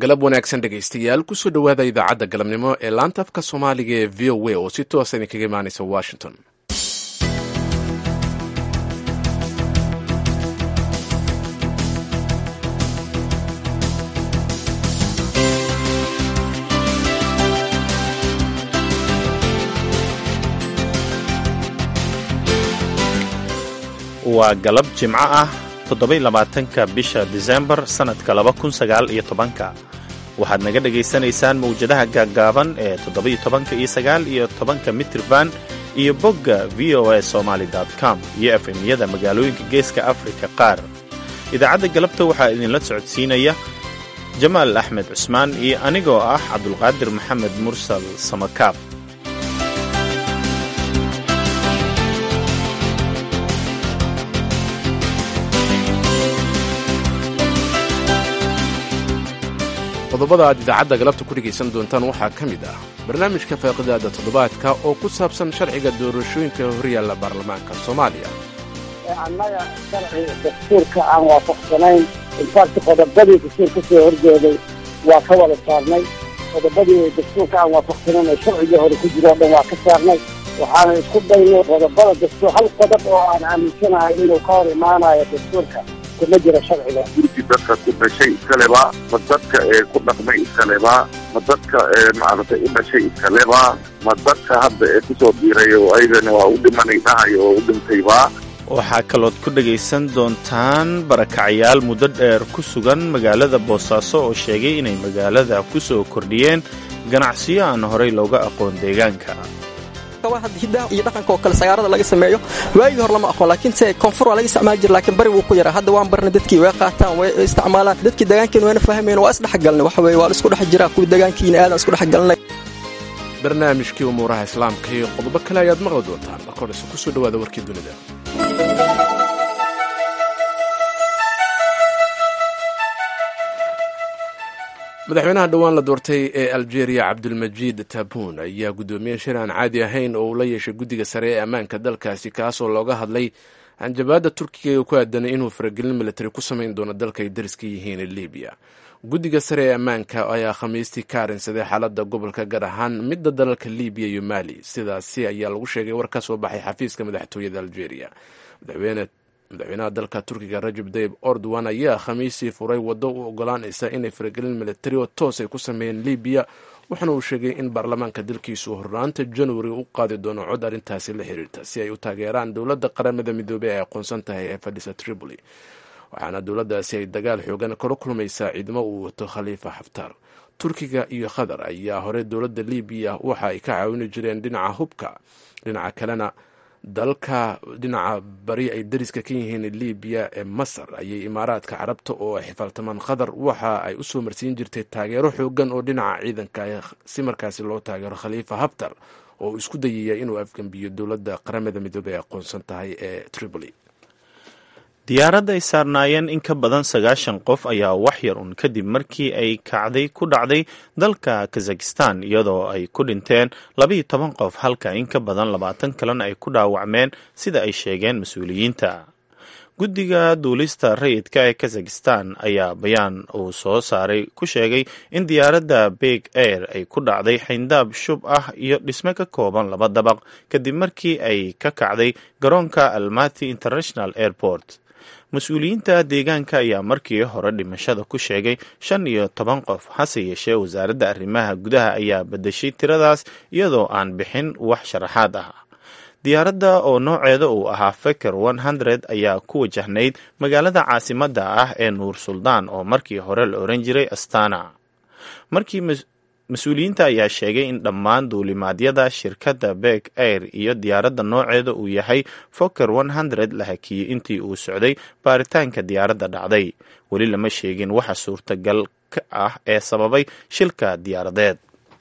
galab wanaagsan dhegaystayaal kusoo dhowaada idaacadda galabnimo ee laanta afka soomaaliga ee v o a oo si toosa idinkaga imaanaysa washington waa galab jimco ah toddobaiylabaatanka bisha disembar sannadka laba kun sagaal iyo tobanka waxaad naga dhegaysanaysaan mawjadaha gaaggaaban ee toddoba-iyo tobanka iyo sagaal iyo tobanka mitirban iyo bogga v o a somaali com iyo efemyada magaalooyinka geeska afrika qaar idaacadda galabta waxaa idinla socodsiinaya jamaal axmed cusmaan iyo anigoo ah cabdulqaadir maxamed mursal samakaab qodobada aad idaacadda galabta ku dhegaysan doontaan waxaa ka mid ah barnaamijka faaqidaada toddobaadka oo ku saabsan sharciga doorashooyinka horyaalla baarlamaanka soomaaliya annaga sharci dastuurka aan waafaqsanayn infaakti qodobadii dastuur ka soo horjeeday waa ka wada saarnay qodobadii dastuurka aan waafaqsanayn ee sharcigii hore ku jiro o dhan waa ka saarnay waxaana isku daynay qodobada dastuur hal qodob oo aan aaminsanahay inuu ka hor imaanayo dastuurka kuma jiro sharciga gurigii dadka ku dhashay iskaleba ma dadka ee ku dhaqmay iskaleba ma dadka ee maaragtay u dhashay iskaleba ma dadka hadda ee kusoo biiray oo ayagana waa u dhimanay dhahay oo u dhintayba waxaa kalood ku dhegaysan doontaan barakacayaal muddo dheer ku sugan magaalada boosaaso oo sheegay inay magaalada ku soo kordhiyeen ganacsiyo aan horay looga aqoon deegaanka hidaha iyo dhaqanka oo kale sagaarada laga sameeyo waagii hor lama aqoon laakiin se koonfur waa laga isticmaali jira laakiin bari wuu ku yaraa hadda waan barnay dadkii way qaataan way isticmaalaan dadkii deegaankiina wayna fahmayn waa isdhexgalnay waxa weye waa la isku dhex jiraa kuwii deegaankiina aadan isku dhexgalnay barnaamijkii umuuraha islaamka iyo qodobo kale ayaad maqli doontaan marka horese kusoo dhowaada warkii dunida madaxweynaha dhowaan la doortay ee algeria cabdulmajiid tabuun ayaa guddoomiye shir aan caadi ahayn oo uu la yeeshay guddiga sare ee ammaanka dalkaasi kaasoo looga hadlay hanjabaadda turkiga ee ku aadanay inuu faragelin militari ku samayn doono dalka ay dariska yihiin ee libiya guddiga sare ee ammaanka ayaa khamiistii ka arinsaday xaaladda gobolka gaar ahaan midda dalalka libiya iyo mali sidaasi ayaa lagu sheegay war ka soo baxay xafiiska madaxtooyada algeria madaxweynaha dalka turkiga rajab tayib ordowan ayaa khamiisii furay waddo u ogolaanaysa inay faragelin militari oo toos ay ku sameeyeen libiya waxaana uu sheegay in baarlamaanka dalkiisu hornaanta januari u qaadi doono cod arrintaasi la xiriirta si ay u taageeraan dowladda qaramada midoobey ay aqoonsan tahay ee fadhisa tripoli waxaana dowladdaasi ay dagaal xoogan kala kulmaysaa ciidamo uu wato khaliifa xaftaar turkiga iyo qatar ayaa hore dowladda libiya waxa ay ka caawini jireen dhinaca hubka dhinaca kalena dalka dhinaca bari ay dariska ka yihiin libiya ee masar ayay imaaraadka carabta oo ay xifaaltamaan qatar waxa ay u soo marsiin jirtay taageero xoogan oo dhinaca ciidanka si markaasi loo taageero khaliifa haftar oo isku dayaya inuu afgembiyo dowladda qaramada midoobey ay aqoonsan tahay ee tripoli diyaaradda ay saarnaayeen in ka badan sagaashan qof ayaa wax yar un kadib markii ay kacday ku dhacday dalka kazakistan iyadoo ay ku dhinteen labaiyo toban qof halka in ka badan labaatan kalena ay ku dhaawacmeen sida ay sheegeen mas-uuliyiinta guddiga duulista rayidka ee kazakistan ayaa bayaan uu soo saaray ku sheegay in diyaaradda big air ay ku dhacday xayndaab shub ah iyo dhisme ka kooban laba dabaq kadib markii ay ka kacday garoonka almati international airport mas-uuliyiinta deegaanka ayaa markii hore dhimashada ku sheegay shan iyo toban qof hase yeeshee wasaaradda arrimaha gudaha ayaa bedeshay tiradaas iyadoo aan bixin wax sharaxaad ah diyaaradda oo nooceeda uu ahaa feker hundred ayaa ku wajahnayd magaalada caasimadda ah ee nuur suldaan oo markii hore la oran jiray astana markii mas-uuliyiinta ayaa sheegay in dhammaan duulimaadyada shirkadda beg air iyo diyaaradda nooceeda uu yahay foker hundred la hakiyey intii uu socday baaritaanka diyaaradda dhacday weli lama sheegin waxa suurtagal ka ah ee sababay shilka diyaaradeed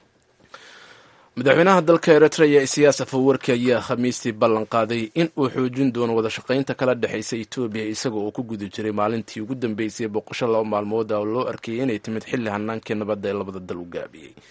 madaxweynaha dalka eritrea isiyaas afawarki ayaa khamiistii ballan qaaday in uu xoojin doono wada shaqaynta kala dhexaysa etoobiya isaga oo ku guda jiray maalintii ugu dambeysay boqosho laba maalmood oo loo arkayay inay timid xilli hanaankii nabadda ee labada dal u gaabiyey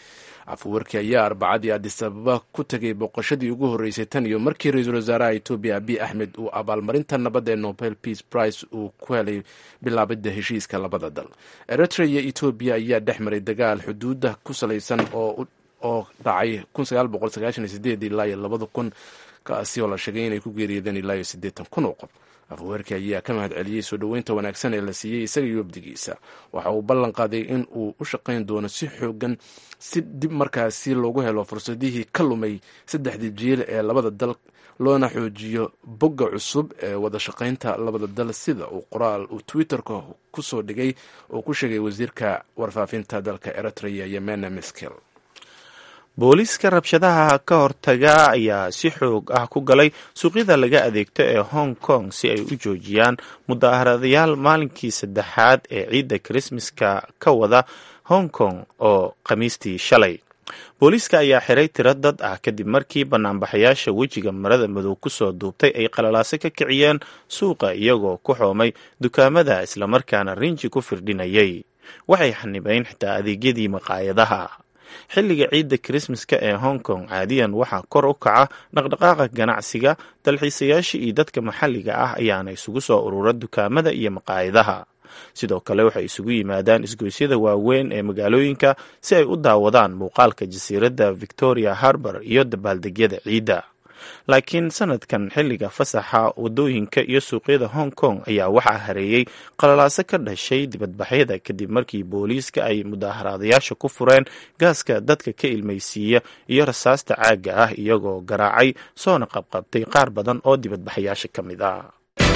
afwarki ayaa arbacadii adisababa ku tegay booqashadii ugu horreysay tan iyo markii ra-iisul wasaaraha etoobiya abiy axmed uu abaalmarinta nabadda ee nobel peace prize uu ku helay bilaabidda heshiiska labada dal eritrea iyo etoobiya ayaa dhex maray dagaal xuduudda ku salaysan oo oo dhacay ilaa iyo labada kun kaasi oo la sheegay inay ku geeriyoodeen ilaa iyo siddeetan kun oo qof afweerki ayaa ka mahad celiyey soo dhoweynta wanaagsan ee la siiyey isaga iyo wabdigiisa waxa uu ballan qaaday in uu u shaqayn doono si xoogan si dib markaasi loogu helo fursadihii ka lumay saddexdii jiil ee labada dal loona xoojiyo bogga cusub ee wada shaqaynta labada dal sida uu qoraal uu twitterka ku soo dhigay oo ku sheegay wasiirka warfaafinta dalka eritrea yemena miskel booliiska rabshadaha ka hortaga ayaa si xoog ah ku galay suuqyada laga adeegto ee hong kong si ay u joojiyaan mudaharadayaal maalinkii saddexaad ee ciidda krismaska ka wada hong kong oo khamiistii shalay booliiska ayaa xiray tiro dad ah kadib markii banaanbaxayaasha wejiga marada madow kusoo duubtay ay qalalaase ka kiciyeen suuqa iyagoo ku xoomay dukaamada islamarkaana rinji ku firdhinayay waxay xanibayn xitaa adeegyadii maqaayadaha xilliga ciidda krismaska ee hong kong caadiyan waxaa kor u kaca dhaqdhaqaaqa ganacsiga dalxiisayaasha iyo dadka maxalliga ah ayaana isugu soo urura dukaamada iyo maqaayadaha sidoo kale waxay isugu yimaadaan isgoysyada waaweyn ee magaalooyinka si ay u daawadaan muuqaalka jasiiradda victoria harbor iyo dabaaldegyada ciidda laakiin sanadkan xilliga fasaxa wadooyinka iyo suuqyada hong kong ayaa waxaa hareeyey qalalaaso ka dhashay dibadbaxyada kadib markii booliiska ay mudaaharaadayaasha ku fureen gaaska dadka ka ilmaysiiya iyo rasaasta caagga ah iyagoo garaacay soona qabqabtay qaar badan oo dibadbaxayaasha ka mid ah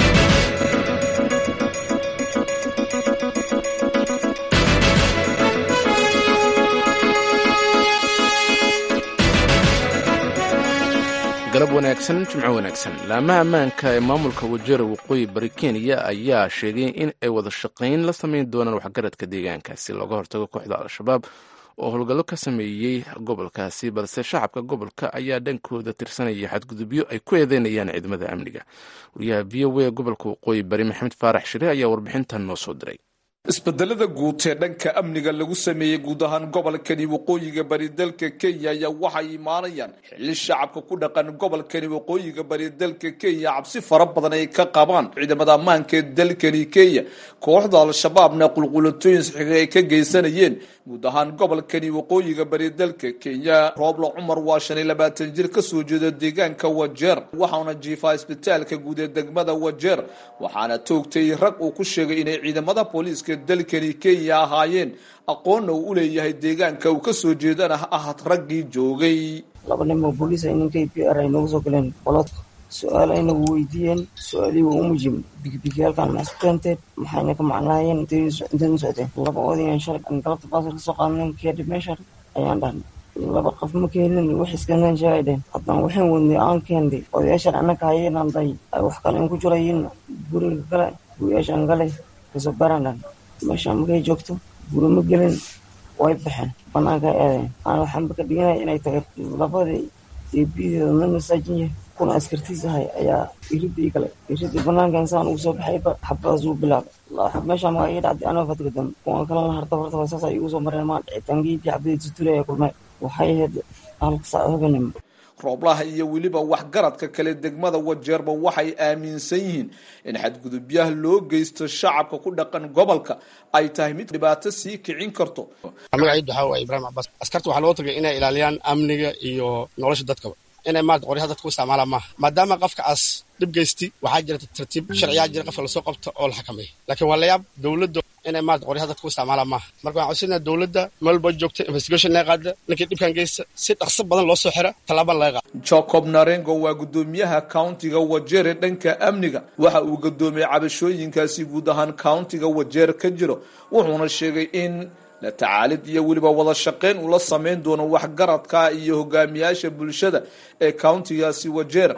galab wanaagsan jimco wanaagsan laamaha ammaanka ee maamulka wajara waqooyi bari kenya ayaa sheegay in ay wada shaqayn la samayn doonaan waxgaradka deegaankaasi looga hortago kooxda al-shabaab oo howlgallo ka sameeyey gobolkaasi balse shacabka gobolka ayaa dhankooda tirsanaya xadgudubyo ay ku eedeynayaan ciidamada amniga wariyaha v o a gobolka waqooyi bari maxamed faarax shire ayaa warbixintan noo soo diray isbedelada guud ee dhanka amniga lagu sameeyey guud ahaan gobolkani waqooyiga bari dalka kenya ayaa waxay imaanayaan xilli shacabka ku dhaqan gobolkani waqooyiga bari dalka kenya cabsi fara badan ay ka qabaan ciidamada ammaanka ee dalkani kenya kooxda al-shabaabna qulqulatooyin saxiiga ay ka geysanayeen guud ahaan gobolkani waqooyiga bari dalka kenya roobla cumar waa shan iyo labaatan jir kasoo jeeda deegaanka wajeer waxaana jiifaa isbitaalka guud ee degmada wajeer waxaana toogtay rag uu ku sheegay inay ciidamada booliiska dalkani kenya ahaayeen aqoonna uu u leeyahay deegaanka uu kasoo jeedana ha ahad raggii joogay laba nin oo booliis ay ninkay p r ay noogu soo galeen qolodka su-aal ayna weydiiyeen su-aalihii waa u mujib bigibigiyaalkan maxsu keenteen maxayna ka macnaayeen intaynu socdeen laba odayan shalay aan galabta baasar kasoo qaadnayn kadib meesha ayaan dhahnay laba qof ma keenin wax iskanan sheegay dheen haddana waxaan wadnay aan keenday odayaashan annaka hayeenan day ay wax kale in ku jirayin guriga gale guriyaashan gale kasoo baran dhan meeshaan markay joogto guri ma gelin way baxeen banaanka eedeen aan waxaanba ka dhiganaya inay tahay labadii deebiyadeeda na masaajin yahay kuna askartiis ahay ayaa iridii galay iridii banaanka insaan ugu soo baxayba xabadaas uu bilaabay meeshaan magaa ii dhacday anoo fadgadam kuwan kalena harta horta saasa igu soo mareen maa dhicitaankiidii xabadii tutulaya kulmay waxay ahayd halka saac habanimo rooblaha iyo weliba waxgaradka kale degmada wajeerba waxay aaminsan yihiin in xadgudubyaha loo geysto shacabka ku dhaqan gobolka ay tahay mid dhibaato sii kicin karto magacaydu waxaa waaya ibrahim cabaas askarta waxaa loo tagay inay ilaaliyaan amniga iyo nolosha dadkaba inay maarata qoryaha dadka u isticmaalaan maaha maadaama qofkaas dhib geysti waxaa jira tartiib sharciyaa jira qofka lasoo qabto oo la xakameeya laakiin waa layaab dowladda inay maarata qoryaha dadka u isticmaalaan maaha marka waxaan codsanaa dowladda meel walba joogta investigation laga qaada ninkii dhibkan geysta si dhaqso badan loo soo xira tallaabaan laga qaada jacob narengo waa guddoomiyaha countiga wajeere dhanka amniga waxa uu gudoomiyey cabashooyinkaasi guud ahaan countiga wajeer ka jiro wuxuuna sheegay in la tacaalid iyo weliba wada shaqayn uu la samayn doono waxgaradka iyo hogaamiyaasha bulshada ee countigaasi wajeer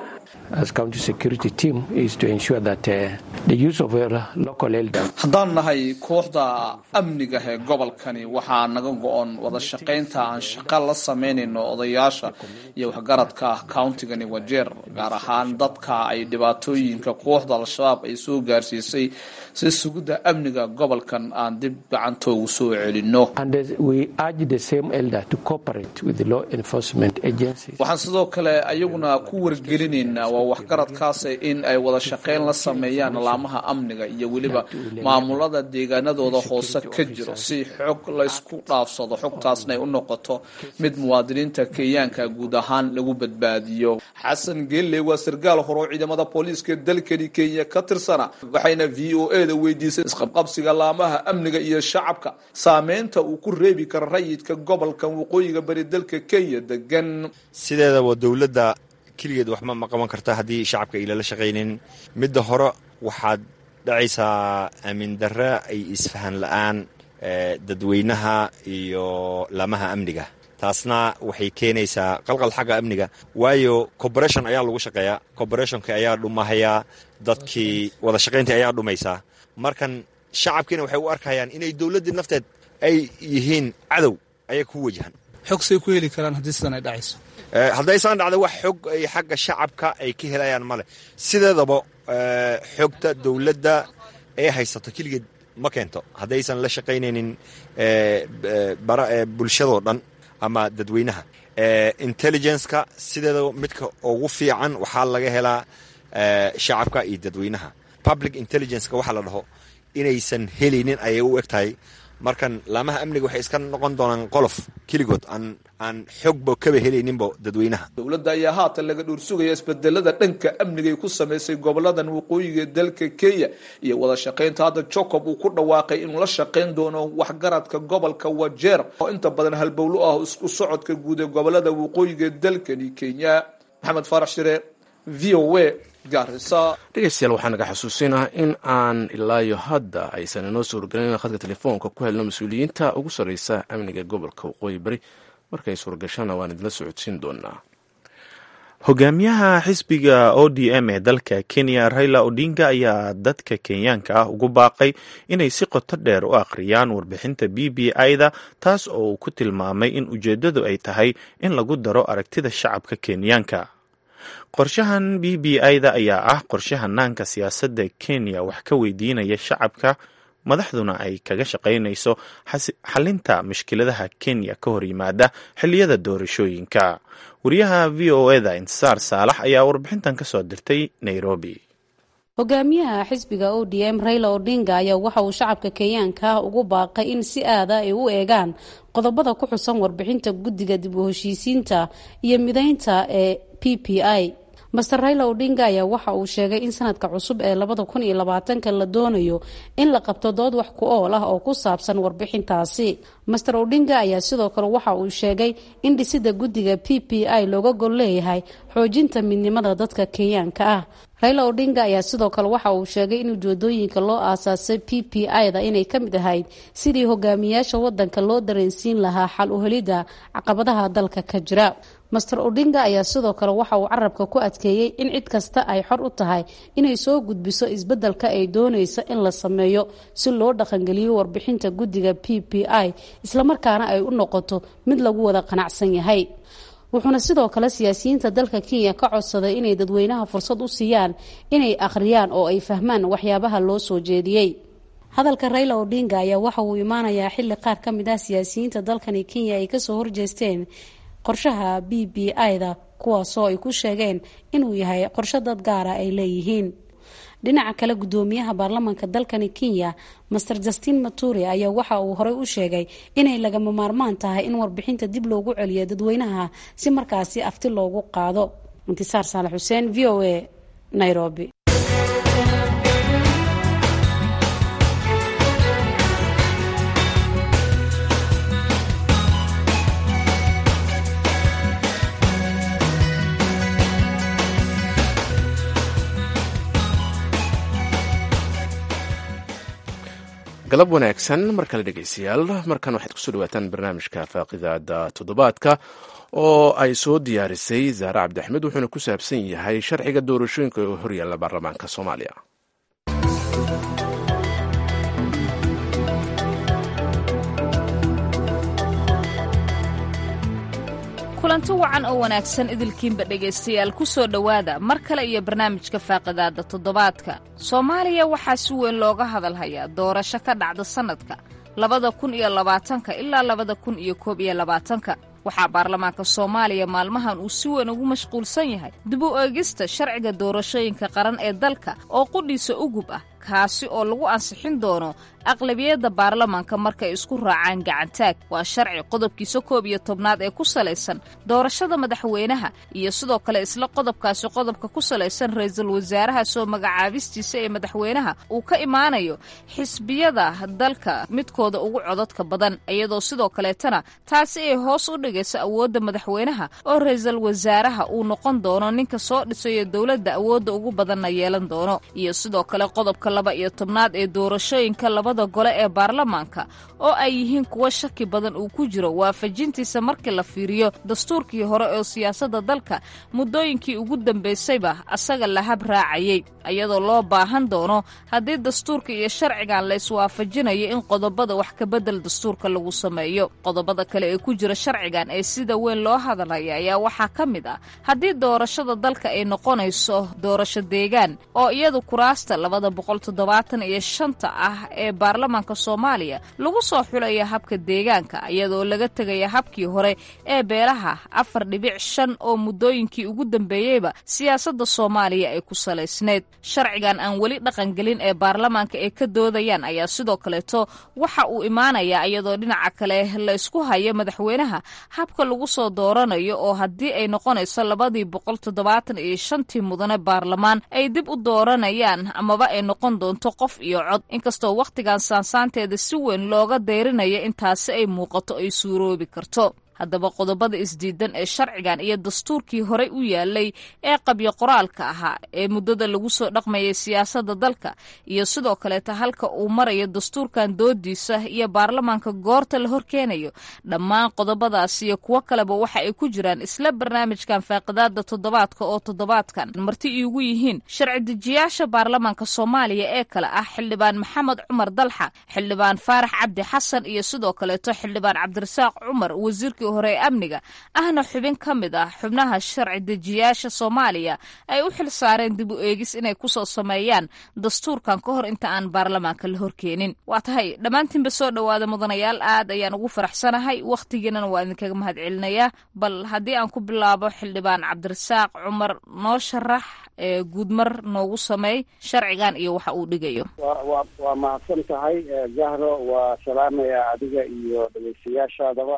haddaan nahay kooxda amniga ee gobolkani waxaa naga go-on wada shaqaynta aan shaqa la samaynayno odayaasha iyo waxgaradka countigani wajeer gaar ahaan dadka ay dhibaatooyinka kooxda al-shabaab ay soo gaarsiisay si sugidda amniga gobolkan aan dib gacantoogu soo celino yaqaano waxaan sidoo kale ayaguna ku wargelinaynaa waa waxgaradkaas in ay wada shaqayn la sameeyaan laamaha amniga iyo weliba maamulada deegaanadooda hoose ka jiro si xog laysku dhaafsado xogtaasna ay u noqoto mid muwaadiniinta kenyaanka guud ahaan lagu badbaadiyo xasan geelle waa sarkaal hore oo ciidamada booliiska dalkani kenya ka tirsana waxayna v o e da weydiisay isqabqabsiga laamaha amniga iyo shacabka saameynta uu ku reebi karo rayidka gobolka waqooyiga bari dalka kenya degan sideedaba dowladda keligeed waxma ma qaban karta haddii shacabka ilala shaqaynin midda hore waxaad dhacaysaa aamin darre ay isfahan la-aan dadweynaha iyo laamaha amniga taasna waxay keenaysaa qalqal xagga amniga waayo corporation ayaa lagu shaqeeyaa corporationka ayaa dhumahayaa dadkii wada shaqayntii ayaa dhumaysaa markan shacabkiina waxay u arkayaan inay dowladdii nafteed ay yihiin cadow ayay ku wajahan xog say ku heli karaan haddii sidan ay dhacayso haddaysaan dhacda wax xog ay xagga shacabka ay ka helayaan male sideedaba xogta dowladda ee haysato keligeed ma keento haddaysan la shaqaynaynin bulshadoo dhan ama dadweynaha intelligenceka sideedaba midka ugu fiican waxaa laga helaa shacabka iyo dadweynaha public intelligenceka waxaa la dhaho inaysan helaynin ayay u eg tahay markan laamaha amniga waxay iska noqon doonaan qolof keligood aan aan xogba kaba helayninba dadweynaha dowladda ayaa haatan laga dhuursugaya isbedelada dhanka amniga ay ku samaysay goboladan waqooyiga dalka kenya iyo wada shaqaynta hadda jacob uu ku dhawaaqay inuu la shaqayn doono waxgaradka gobolka wajeer oo inta badan halbowlo ah isku socodka guud ee gobolada waqooyiga dalkani kenya maxamed faarax shire v o a dhegeystayaal waxaa naga xusuusinah in aan ilaayo hadda aysan inoo soo horgelin khadka telefoonka ku helno mas-uuliyiinta ugu sarreysa amniga gobolka waqooyi bari markay suuragashana waan idinla socodsiin doonaa hogaamiyaha xisbiga o d m ee dalka kenya raila odinga ayaa dadka kenyaanka ah ugu baaqay inay si qoto dheer u akhriyaan warbixinta b b i-da taas oo uu ku tilmaamay in ujeeddadu ay tahay in lagu daro aragtida shacabka kenyaanka qorshahan b b i-da ayaa ah qorshe hanaanka siyaasadda kenya wax ka weydiinaya shacabka madaxduna ay kaga shaqaynayso xalinta mushkiladaha kenya ka hor yimaada xilliyada doorashooyinka wariyaha v o eda intisaar saalax ayaa warbixintan ka soo dirtay nairobi hogaamiyaha xisbiga o d m raila odinga ayaa waxa uu shacabka kenyaanka ugu baaqay in si aada ay u eegaan qodobada ku xusan warbixinta guddiga dib u heshiisiinta iyo mideynta ee p p i master raila odinga ayaa waxa uu sheegay in sanadka cusub ee labada kun iyo labaatanka la doonayo in la qabto dood wax ku ool ah oo ku saabsan warbixintaasi master odinga ayaa sidoo kale waxa uu sheegay in dhisida guddiga p p i looga gol leeyahay xoojinta midnimada dadka kenyaanka ah raila odinga ayaa sidoo kale waxa uu sheegay in ujeedooyinka loo aasaasay p p i-da inay ka mid ahayd sidii hogaamiyaasha wadanka loo dareensiin lahaa xal u helidda caqabadaha dalka ka jira master odinga ayaa sidoo kale waxa uu carabka ku adkeeyey in cid kasta ay xor u tahay inay soo gudbiso isbeddelka ay doonaysa in la sameeyo si loo dhaqangeliyo warbixinta guddiga p p i islamarkaana ay u noqoto mid lagu wada qanacsan yahay wuxuuna sidoo kale siyaasiyiinta dalka kenya ka codsaday inay dadweynaha fursad u siiyaan inay akhriyaan oo ay fahmaan waxyaabaha loo soo jeediyey hadalka raila odinga ayaa waxa uu imaanayaa xilli qaar ka mid ah siyaasiyiinta dalkani kenya ay kasoo horjeesteen qorshaha b b i-da kuwaasoo ay ku sheegeen inuu yahay qorshe dad gaara ay leeyihiin dhinaca kale gudoomiyaha baarlamaanka dalkani kenya master justin maturi ayaa waxa uu horey u sheegay inay lagama maarmaan tahay in warbixinta dib loogu celiyo dadweynaha si markaasi afti loogu qaado intisaar saalax xuseen v o a nairobi galab wanaagsan mar kale dhegeystayaal markan waxaad kusoo dhawaataan barnaamijka faaqidaada toddobaadka oo ay soo diyaarisay zaare cabdixmed wuxuuna ku saabsan yahay sharciga doorashooyinka ee horyaalla baarlamaanka soomaaliya kulanti wacan oo wanaagsan idilkiinba dhegaystayaal ku soo dhowaada mar kale iyo barnaamijka faaqidaada toddobaadka soomaaliya waxaa si weyn looga hadalhayaa doorasho ka dhacda sannadka labada kun iyo labaatanka ilaa labada kun iyo koob iyo labaatanka waxaa baarlamaanka soomaaliya maalmahan uu si weyn ugu mashquulsan yahay dib u eegista sharciga doorashooyinka qaran ee dalka oo qudhiisa ugub ah kaasi oo lagu ansixin doono aqlabiyadda baarlamaanka markay isku raacaan gacantaag waa sharci qodobkiisa koob iyo tobnaad ee ku salaysan doorashada madaxweynaha iyo sidoo kale isla qodobkaasi qodobka ku salaysan ra-iisul wasaaraha soo magacaabistiisa ee madaxweynaha uu ka imaanayo xisbiyada dalka midkooda ugu codadka badan iyadoo sidoo kaleetana taasi ay hoos u dhigayso awoodda madaxweynaha oo ra-iisul wasaaraha uu noqon doono ninka soo dhisayo dowladda awoodda ugu badanna yeelan doono iyo sidoo kale qodobka laba iyo tobnaad ee doorashooyinka labada gole ee baarlamaanka oo ay yihiin kuwo shaki badan uu ku jiro waafajintiisa markii la fiiriyo dastuurkii hore oo siyaasadda dalka muddooyinkii ugu dambaysayba asaga la hab raacayey iyadoo loo baahan doono haddii dastuurka iyo sharcigan la iswaafajinayo in qodobada wax kabedel dastuurka lagu sameeyo qodobada kale ee ku jira sharcigan ee sida weyn loo hadalaya ayaa waxaa ka mid ah haddii doorashada dalka ay noqonayso doorasho deegaan oo iyadu kuraasta labada boqol toddobaatan iyo shanta ah ee baarlamaanka soomaaliya lagu soo xulaya habka deegaanka iyadoo laga tegaya habkii hore ee beelaha afar dhibic shan oo muddooyinkii ugu dambeeyeyba siyaasadda soomaaliya ay ku salaysneyd sharcigan aan weli dhaqangelin ee baarlamaanka ay ka doodayaan ayaa sidoo kaleeto waxa uu imaanayaa iyadoo dhinaca kale la isku hayo madaxweynaha habka lagu soo dooranayo oo haddii ay noqonayso labadii boqol toddobaatan iyo shantii mudane baarlamaan ay dib u dooranayaan amaba ay noqon doonto qof iyo cod inkastoo wakhtigan saansaanteeda si weyn looga dayrinaya intaasi ay muuqato ay suuroobi karto haddaba qodobada isdiidan ee sharcigan iyo dastuurkii horey u yaalay ee qabyo qoraalka ahaa ee muddada lagu soo dhaqmayay siyaasadda dalka iyo sidoo kaleeta halka uu marayo dastuurkan doodiisa iyo baarlamaanka goorta la horkeenayo dhammaan qodobadaas iyo kuwo kaleba waxa ay ku jiraan isla barnaamijkan faaqidaada toddobaadka oo toddobaadkan marti iigu yihiin sharci dejiyaasha baarlamaanka soomaaliya ee kale ah xildhibaan maxamed cumar dalxa xildhibaan faarax cabdi xasan iyo sidoo kaleeto xildhibaan cabdirasaaq cumar wasiirka hore ee amniga ahna xubin ka mid ah xubnaha sharci dejiyaasha soomaaliya ay u xil saareen dib u eegis inay kusoo sameeyaan dastuurkan ka hor inta aan baarlamaanka la horkeenin waa tahay dhammaantiinba soo dhowaada mudanayaal aad ayaan ugu faraxsanahay wakhtigiinana waa idinkaga mahad celinayaa bal haddii aan ku bilaabo xildhibaan cabdirasaaq cumar noo sharax ee guudmar noogu sameey sharcigan iyo waxa uu dhigayo wa waa mahadsan tahay jahro waa salaamaya adiga iyo dhegeystayaashaadaba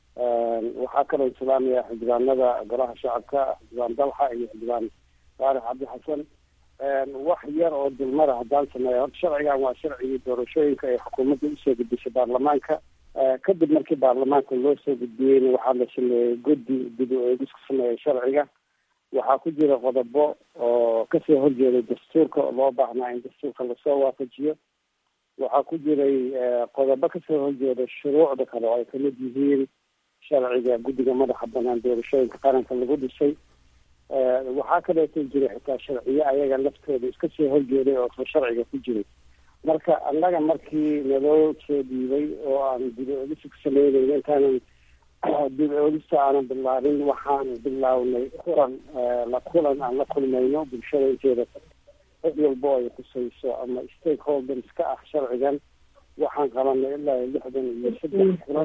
waxaa kaloo salaamaya xildhibaanada golaha shacabka xildhibaan dalxa iyo xildhibaan faarax cabdi xasan wax yar oo dulmada haddaan sameeya horta sharcigan waa sharcigii doorashooyinka ee xukuumadda usoo gudbisay baarlamaanka kadib markii baarlamaanka loo soo gudbiyeyna waxaa la sameeyey guddi dib u eegis ku sameeya sharciga waxaa ku jira qodobo oo kasoo horjeeday dastuurka oo loo baahnaa in dastuurka lasoo waafajiyo waxaa ku jiray qodobo kasoo horjeeda shuruucda kale oo ay kamid yihiin sharciga guddiga madaxa banaan doorashooyinka qaranka lagu dhisay waxaa kaleeto jira xitaa sharciyo ayaga laftooda iska soo horjeeday oo soo sharciga ku jiray marka annaga markii naloo soo dhiibay oo aan dib oogis ku sameynayna intaanan dib oogista aanan bilaabin waxaan bilownay kulan la kulan aan la kulmayno bulshada inteeda cid walbo ay khusayso ama stakeholders ka ah sharcigan waxaan qabanay ilaa lixdan iyo saddex kulan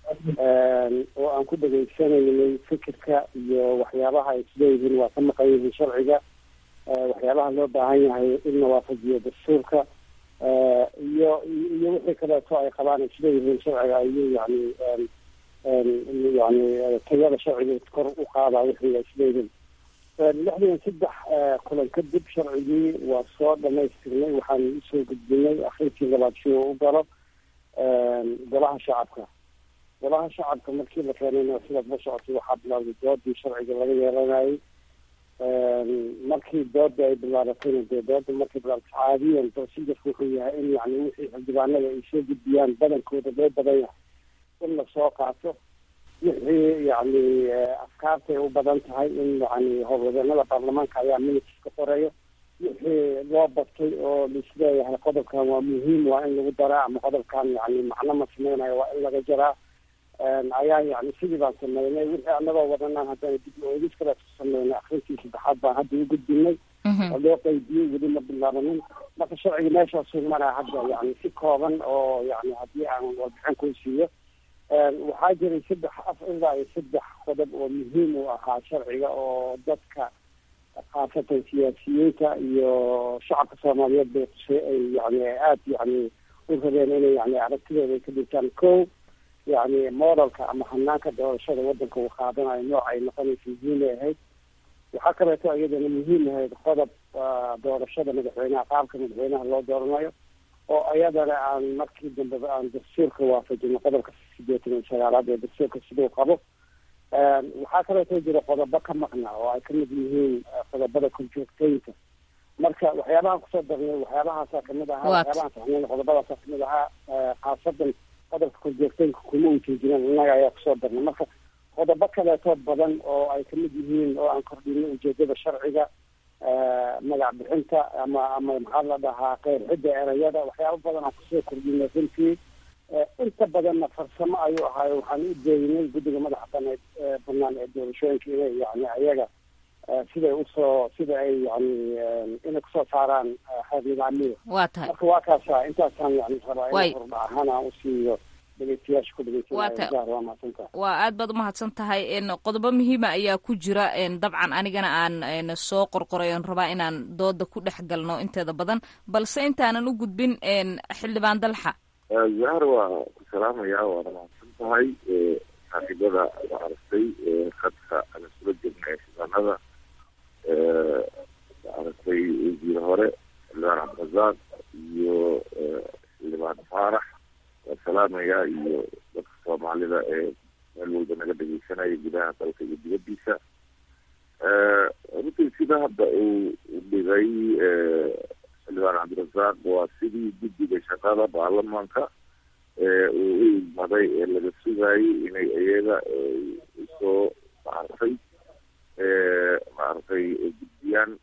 oo aan ku dhegaysanaynay fikirka iyo waxyaabaha ay isleeyihiin waa ka maqan yihiin sharciga waxyaabaha loo baahan yahay in la waafajiyo dastuurka iyo iyo wixii kaleeto ay qabaan isleeyihiin sharciga ayuu yani yani tayada sharciga kor u qaadaa wixii ay isleeyihiin lixdan saddex kulan kadib sharcigii waa soo dhamaystirnay waxaan usoo gudbinay akhirkii labaad si uu u galo golaha shacabka golaha shacabka markii la keenayna sidaad la socotay waxaa bilowday doodii sharciga laga yeelanayay markii dooda ay bilaabatayna dee dooda markay bilaabatay caadiyan procedurka wuxuu yahay in yani wixii xildhibaanada ay soo gudbiyaan badankooda loo badan yahay in lasoo qaato wixii yani afkaartay u badan tahay in yani howlwadeenada baarlamaanka ayaa minutes ka qoreeyo wixii loo batay oo laisleeyahay qodobkan waa muhiim waa in lagu daraa ama qodobkan yani macno ma sameynayo waa in laga jaraa ayaa yani sidii baan sameynay wixii anagoo wadanaan haddana dib oogis kale ku sameynay akrintii saddexaad baan hadda u gudbinay oo loo qeybiyey weli ma bilaabanin marka sharciga meeshaasuu maraa hadda yani si kooban oo yani haddii aan warbixin kuu siiyo waxaa jiray saddex af ilaa iyo saddex qodob oo muhiim u ahaa sharciga oo dadka khaasatan siyaasiyiinta iyo shacabka soomaaliyeed bay qusay ay yani aada yani u rabeen inay yani aragtidooda ay ka dhigtaan ko yani modelka ama hanaanka doorashada wadanka uu qaadanayo nooc ay noqonaysa muhiimay ahayd waxaa kaleeto iyadana muhiim ahayd qodob doorashada madaxweynaha qaabka madaxweynaha loo dooranayo oo iyadana aan markii dambeba aan dastuurka waafajino qodobka sideetan iyo sagaalaad ee dastuurka siduu qabo waxaa kaleeto jira qodobo ka maqna oo ay kamid yihiin qodobada korjoogteynta marka waxyaabahan kusoo darnay waxyaabahaasa kamid ahaa waxyaabahan saxnayn qodobadaasa kamid ahaa khaasadan qodobka korjoogteynka kuma ujeedinaan innaga ayaa kusoo darnay marka qodobo kaleeto badan oo ay kamid yihiin oo aan kordhinay ujeedada sharciga magac bixinta ama ama maxaa la dhahaa qeyrxidda erayada waxyaaba badan aan kusoo kordhinay runtii inta badanna farsamo ayuu ahaayo waxaan u deeynay guddiga madaxa baneed banaan ee doorashooyinka inay yani ayaga siday usoo sida ay yani inay kusoo saaraan xeer nidaamyada waa tahay marka waa kaasa intaasaan yani rabaa in hordha ahaan aan usiiyo dhegeystayaasha ku dhegeysanaya waa mahadsantaha waa aad baad umahadsan tahay qodobo muhiima ayaa ku jira dabcan anigana aan soo qorqoray oon rabaa inaan dooda ku dhex galno inteeda badan balse intaanan u gudbin xildhibaan dalxa zahar waa ku salaamaya waana mahadsan tahay saaxiibada la aragtay khadka aan isula jirnay xildhibaanada la aragtay wasiir hore xildhibaan cabdirasaaq iyo xildhibaan faarax waa salaamaya iyo dadka soomaalida ee meel walba naga dhegeysanaya gudaha dalka iyo dibadiisa runtii sida hadda uu dhigay xildhibaan cabdirasaaq waa sidii guddiga shaqada baarlamaanka uu u igmaday ee laga sugayay inay iyaga usoo maaragtay maaragtay gudbiyaan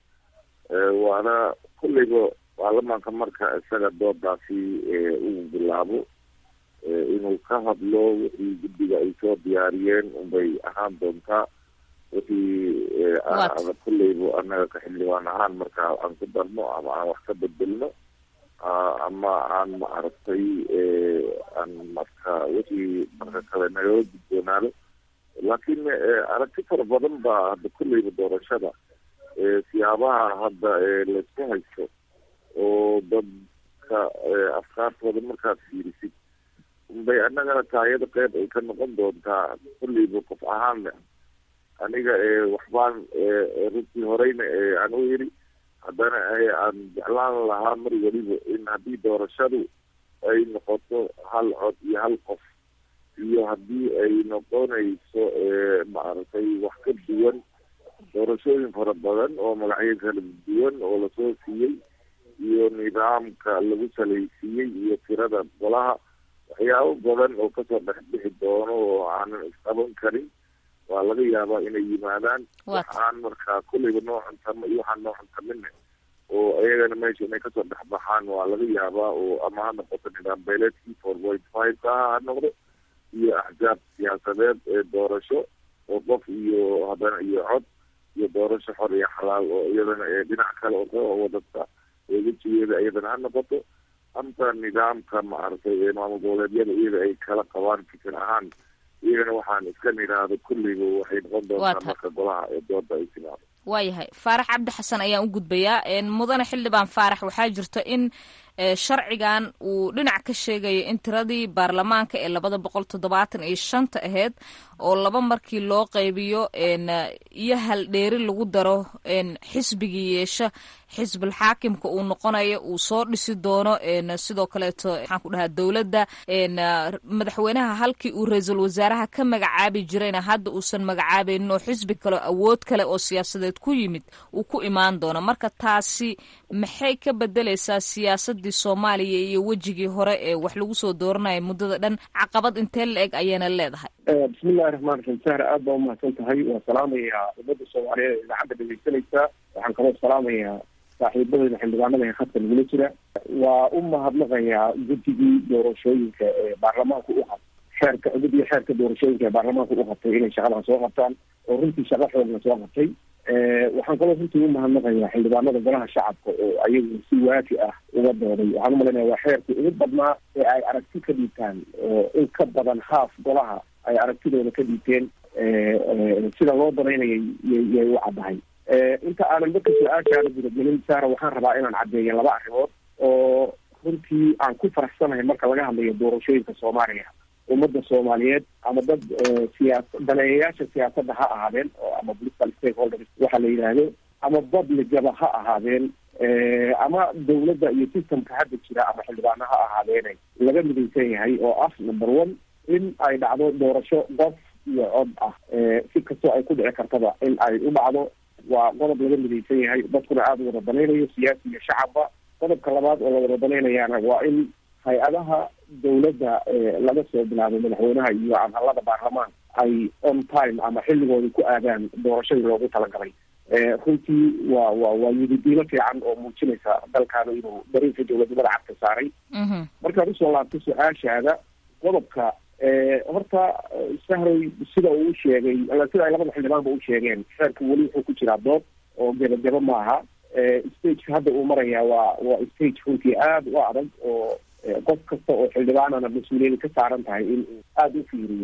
waana kulliba baarlamaanka marka isaga doodaasi uu bilaabo inuu ka hadlo wixii guddiga ay soo diyaariyeen unbay ahaan doontaa wixii kulleyba annaga ka xildhibaan ahaan marka aan ku darno ama aan wax ka bedelno ama aan maaragtay aan marka wixii marka kale nagala gudboonaado laakiin aragti fara badan baa hadda kulleyba doorashada siyaabaha hadda laisku haysto oo dadka afkaartooda markaad fiirisid unbay annagana taayada qeyb ay ka noqon doontaa kulleyba qof ahaanna aniga waxbaan runtii horeyna aan u yiri haddana aan jeclaan lahaa mar weliba in haddii doorashadu ay noqoto hal cod iyo hal qof iyo haddii ay noqonayso maaragtay wax ka duwan doorashooyin fara badan oo magacyo kala duwan oo lasoo siiyey iyo nidaamka lagu salaysiiyey iyo tirada golaha waxyaabo badan oo kasoo dhexbixi doono oo aanan isqaban karin waa laga yaabaa inay yimaadaan waxaan markaa kulleyba noo cuntamo iyo waxaan noo cuntamine oo ayagana meesha inay kasoo dhexbaxaan waa laga yaabaa oo ama ha noqoto nidaam beeleedkii four point five ka ha noqdo iyo axzaab siyaasadeed ee doorasho oo qof iyo haddana iyo cod iyo doorasho xor iyo xalaal oo iyadana dhinac kale oo ka wadata wejigeeda iyadana ha noqoto anta nidaamka maaragtay ee maamul goboleedyada iyada ay kala qabaan fikir ahaan iyagana waxaan iska nidhaahdo kulliba waxay noqon doontaa marka golaha ee dooda ay timaado waayahay faarax cabdi xasan ayaan u gudbayaa mudane xildhibaan faarax waxaa jirta in sharcigan uu dhinac ka sheegayo in tiradii baarlamaanka ee labada boqol toddobaatan iyo shanta aheyd oo laba markii loo qaybiyo iyo hal dheeri lagu daro xisbigii yeesha xisbul xaakimka uu noqonayo uu soo dhisi doono sidoo kaleeto maxaan ku dhahaa dowladda madaxweynaha halkii uu ra-iisul wasaaraha ka magacaabi jirayna hadda uusan magacaabaynin oo xisbi kale awood kale oo siyaasadeed ku yimid uu ku imaan doono marka taasi maxay ka bedeleysaa siyaasadii soomaaliya iyo wejigii hore ee wax lagu soo dooranaya muddada dhan caqabad intee la eg ayayna leedahay bismillahi raxmaan raxiim sahra aad baa umahadsan tahay waan salaamayaa ummadda soomaaliyeed ee idaacadda dhegeysanaysaa waxaan kaloo salaamayaa saaxiibadeyda xildhibaanada ee khadka nagula jira waa u mahadnaqayaa guddigii doorashooyinka ee baarlamaanku u had xeerka guddiga xeerka doorashooyinka ee baarlamaanka u qabtay inay shaqadan soo qabtaan oo runtii shaqa xoogna soo qabtay waxaan kaloo runtii u mahadnaqayaa xildhibaanada golaha shacabka oo ayagu si waafi ah uga dooday waxaan umalaynaya waa xeerkii ugu badnaa ee ay aragti ka dhiibtaan oo in ka badan haaf golaha ay aragtidooda ka dhiibteen sida loo danaynayay yay u caddahay inta aanan dadka su-aashaana gudagelin saara waxaan rabaa inaan caddeeya laba arrimood oo runtii aan ku faraxsanahay marka laga hadlayo doorashooyinka soomaaliya ummadda soomaaliyeed ama dad siyaas daneeyayaasha siyaasadda ha ahaadeen oo ama political stakeholders waxa la yidhaahdo ama badligaba ha ahaadeen ama dawladda iyo systemka hadda jira ama xildhibaano ha ahaadeene laga midaysan yahay oo ah number one in ay dhacdo doorasho qof iyo cod ah si kastoo ay ku dhici kartaba in ay u dhacdo waa qodob laga midaysan yahay dadkuna aada u wada danaynayo siyaasi iyo shacabba qodobka labaad oo la wada danaynayaana waa in hay-adaha dawladda laga soo bilaabo madaxweynaha iyo adhalada baarlamaan ay on time ama xilligooda ku aadaan doorashadii loogu talagalay runtii waa wa waa yididiilo fiican oo muujinaysa dalkaana inuu dariinka dowladnimada cagta saaray markaad usoo laabto su-aashaada qodobka horta sahroy sida uu sheegay sida ay labada xildhibaanba u sheegeen xeerka weli wuxuu ku jiraa dood oo gebagebo maaha stageka hadda uu marayaa waa waa stage runtii aada u adag oo qof kasta oo xildhibaanana mas-uuliyada ka saaran tahay in uu aada u fiiriyo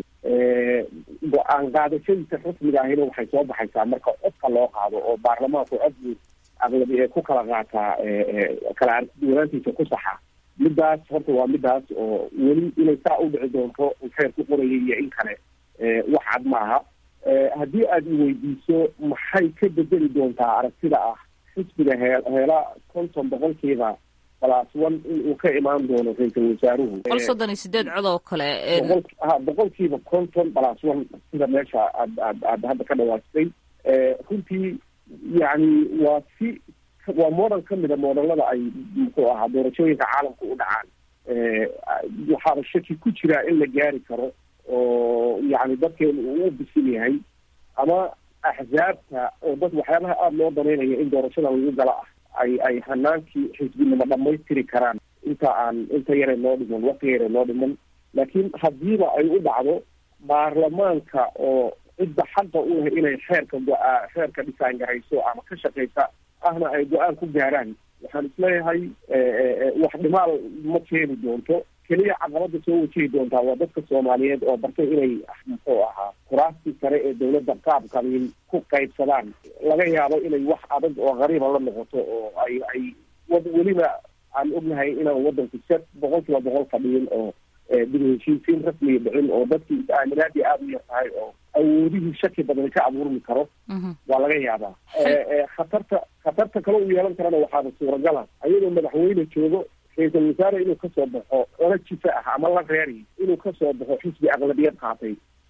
go-aan qaadashadiisa rasmiga ahina waxay soo baxaysaa marka codka loo qaado oo baarlamaanku codbu aqlabi ee ku kala qaataa kala argduwanaantiisa ku saxa midaas horta waa midaas oo weli inay saa u dhici doonto uu xeer ku qorayay iyo in kale wax cad maaha haddii aada iweydiiso maxay ka bedeli doontaa aragtida ah xisbiga hee heela konton boqolkiiba plus one in uu ka imaan doono ra-iisul wasaaruhu boqol soddon iyo sideed cod oo kale boqol ha boqolkiiba konton plus one sida meesha aad aad aad hadda ka dhawaajisay runtii yacni waa si waa model ka mida modelada ay muxuu ahaa doorashooyinka caalamka u dhacaan waxaaba shaki ku jiraa in la gaari karo oo yacni dadkeenu uu u bisil yahay ama axzaabta oo dad waxyaabaha aada loo danaynayo in doorashada lagu gala ah ay ay hanaankii xisbinimo dhamaystiri karaan inta aan inta yare noo dhiman waqti yare noo dhiman laakiin haddiiba ay u dhacdo baarlamaanka oo cidda xaqa u leh inay xeerka go-aa xeerka dhisaan garayso ama ka shaqaysa ahna ay go-aan ku gaaraan waxaan isleeyahay wax dhimaal ma keeni doonto keliya caqabada soo wajihi doontaa waa dadka soomaaliyeed oo bartay inay muxuu ahaa kuraastii sare ee dawladda qaab qabiil ku qaybsadaan laga yaabo inay wax adag oo qariiba la noqoto oo ay ay weliba aan ognahay inaan wadanku se boqol kiiba boqol fadhiyin oo dib heshiisiin rasmiga dhicin oo dadkii is-aaminaadii aada u yar tahay oo awoodihii shaki badan ka abuurmi karo waa laga yaabaa khatarta khatarta kale u yeelan karana waxaaba suuragala ayadoo madaxweyne joogo ra-iisul wasaare inuu kasoo baxo ola jifa ah ama la reeri inuu kasoo baxo xisbi aqlabiyad qaatay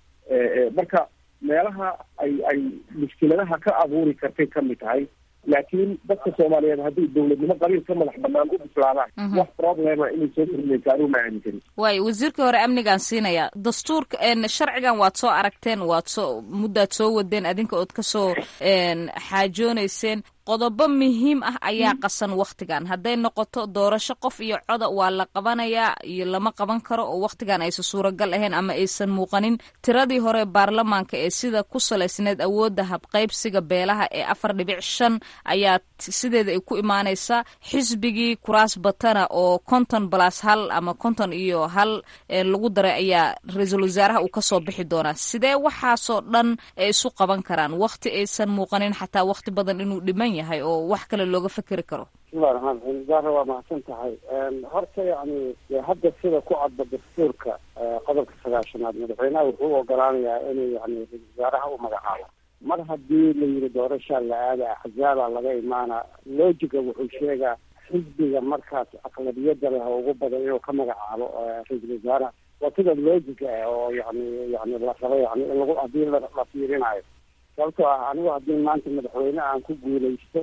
marka meelaha ay ay mushkiladaha ka abuuri kartay kamid tahay laakiin dadka soomaaliyeed haddii dawladnimo qabiil ka madax banaan u bislaadaan wax problema inay soo kordinaysa anuu ma aaminsani waayo wasiirkii hore amnigaan siinaya dastuurka sharcigan waad soo aragteen waad soo muddaad soo wadeen adinka ood kasoo xaajoonayseen qodobo muhiim ah ayaa qasan wakhtigan hadday noqoto doorasho qof iyo coda waa la qabanayaa iyo lama qaban karo oo wakhtigan aysan suuragal ahayn ama aysan muuqanin tiradii hore baarlamaanka ee sida ku salaysneed awoodda habqaybsiga beelaha ee afar dhibic shan ayaa sideeda ay ku imaanaysaa xisbigii kuraas batana oo konton balas hal ama konton iyo hal lagu daray ayaa ra-iisul wasaaraha uu kasoo bixi doonaa sidee waxaasoo dhan ay isu qaban karaan wakhti aysan muuqanin xataa wakhti badan inuu dhiman yahay oo wax kale looga fekeri karo bismillahi raxmaan raxiim zahra waa mahadsan tahay horta yacni hadda sida ku cadba dastuurka qodobka sagaashanaad madaxweynaha wuxuu u ogolaanayaa inuu yani ra-isul wasaaraha u magacaabo mar haddii la yidhi doorashaa la aada axzaaba laga imaana loojiga wuxuu sheegaa xisbiga markaas aqlabiyada leh oo ugu badan inuu ka magacaabo ra-iisul wasaaraha waa sida loojiga ah oo yani yani la rabo yani in lagu haddii la fiirinayo sababtoo ah anigu haddii maanta madaxweyne aan ku guulaysto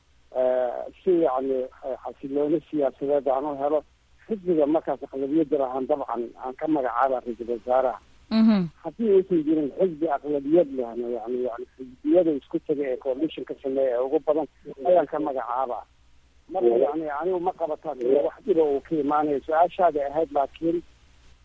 si yani xasilooni siyaasadeed aan u helo xisbiga markaas aqlabiyada lahaan dabcan aan ka magacaaba ra-iisul wasaaraha haddii aysan jirin xisbi aqlabiyad lehna yani yani xisbiyada isku taga ee coalition ka sameeya ee ugu badan ayaan ka magacaaba marka yani anigu ma qabataan wax dhiba uu ka imaanayo su-aashaada ahayd laakiin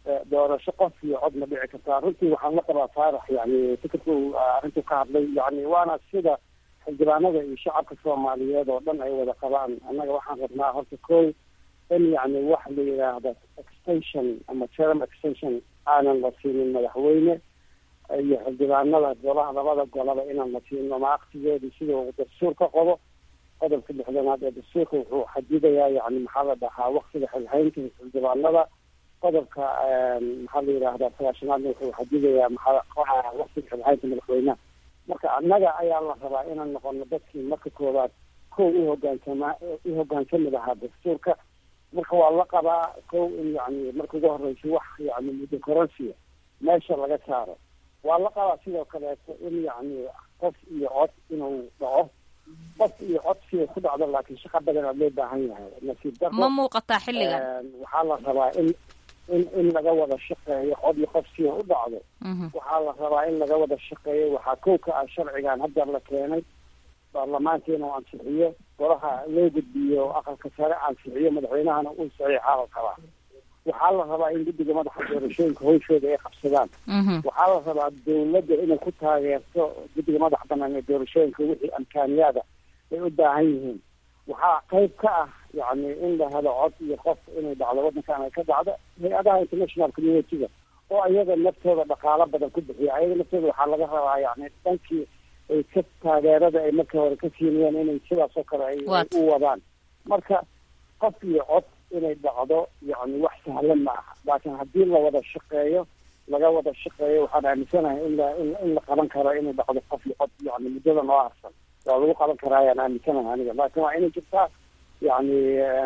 doorasho qof iyo cod ma dhici kartaa runtii waxaan la qabaa faarax yani fikirku arrintu ka hadlay yani waana sida xildhibaanada iyo shacabka soomaaliyeed oo dhan ay wada qabaan annaga waxaan rabnaa horta ko in yani wax la yidhaahdo extension ama term extension aanan la siinin madaxweyne iyo xildhibaanada golaha labada golaba inaan la siino maaktigeedu sida uu dastuur ka qodo qodobka lixdanaad ee dastuurka wuxuu xadidayaa yani maxaa la dhahaa waktiga xilhaynta xildhibaanada qodobka maxaa la yidhaahdaa sagaashanaadna wuxuu xadidayaa maxaa waktiga xilhaynta madaxweynaha marka annaga ayaa la rabaa inaan noqono dadkii marka koowaad kow uhogaansama uhogaansami lahaa dastuurka marka waa la qabaa kow in yani marka ugu horeysa wax yani muddo koronsiya meesha laga saaro waa la qabaa sidoo kaleeto in yani qof iyo cod inuu dhaco qof iyo cod siday ku dhacdo laakiin shaqa badanaa loo baahan yahay nasiib daro ma muuqataa xilligan waxaa la rabaa in in in laga wada shaqeeyo cod iyo qof siday u dhacdo waxaa la rabaa in laga wada shaqeeyo waxaa kow ka ah sharcigan hadda la keenay baarlamaanka inuu ansixiyo golaha loo gudbiyo aqalka sare ansixiyo madaxweynahana uu saxiixaa la rabaa waxaa la rabaa in guddiga madaxa doorashooyinka hawshooda ay qabsadaan waxaa la rabaa dawladda inay ku taageerto guddiga madaxa banaan ee doorashooyinka wixii amkaaniyaada ay u baahan yihiin waxaa qayb ka ah yani in la helo cod iyo qof inay dhacdo waddankan ay ka dhacdo hay-adaha international community-ga oo ayaga naftooda dhaqaalo badan ku bixiya ayaga naftooda waxaa laga rabaa yani dhankii ay ka taageerada ay marka hore ka siinayaan inay sidaas oo kale ay u wadaan marka qof iyo cod inay dhacdo yani wax sahlan ma aha laakiin haddii la wada shaqeeyo laga wada shaqeeyo waxaan aaminsanahay in la in la qaban karo inay dhacdo qof iyo cod yani muddada noo harsan waa lagu qaban karaa ayaan aaminsanahay aniga laakiin waa inay jirtaa yani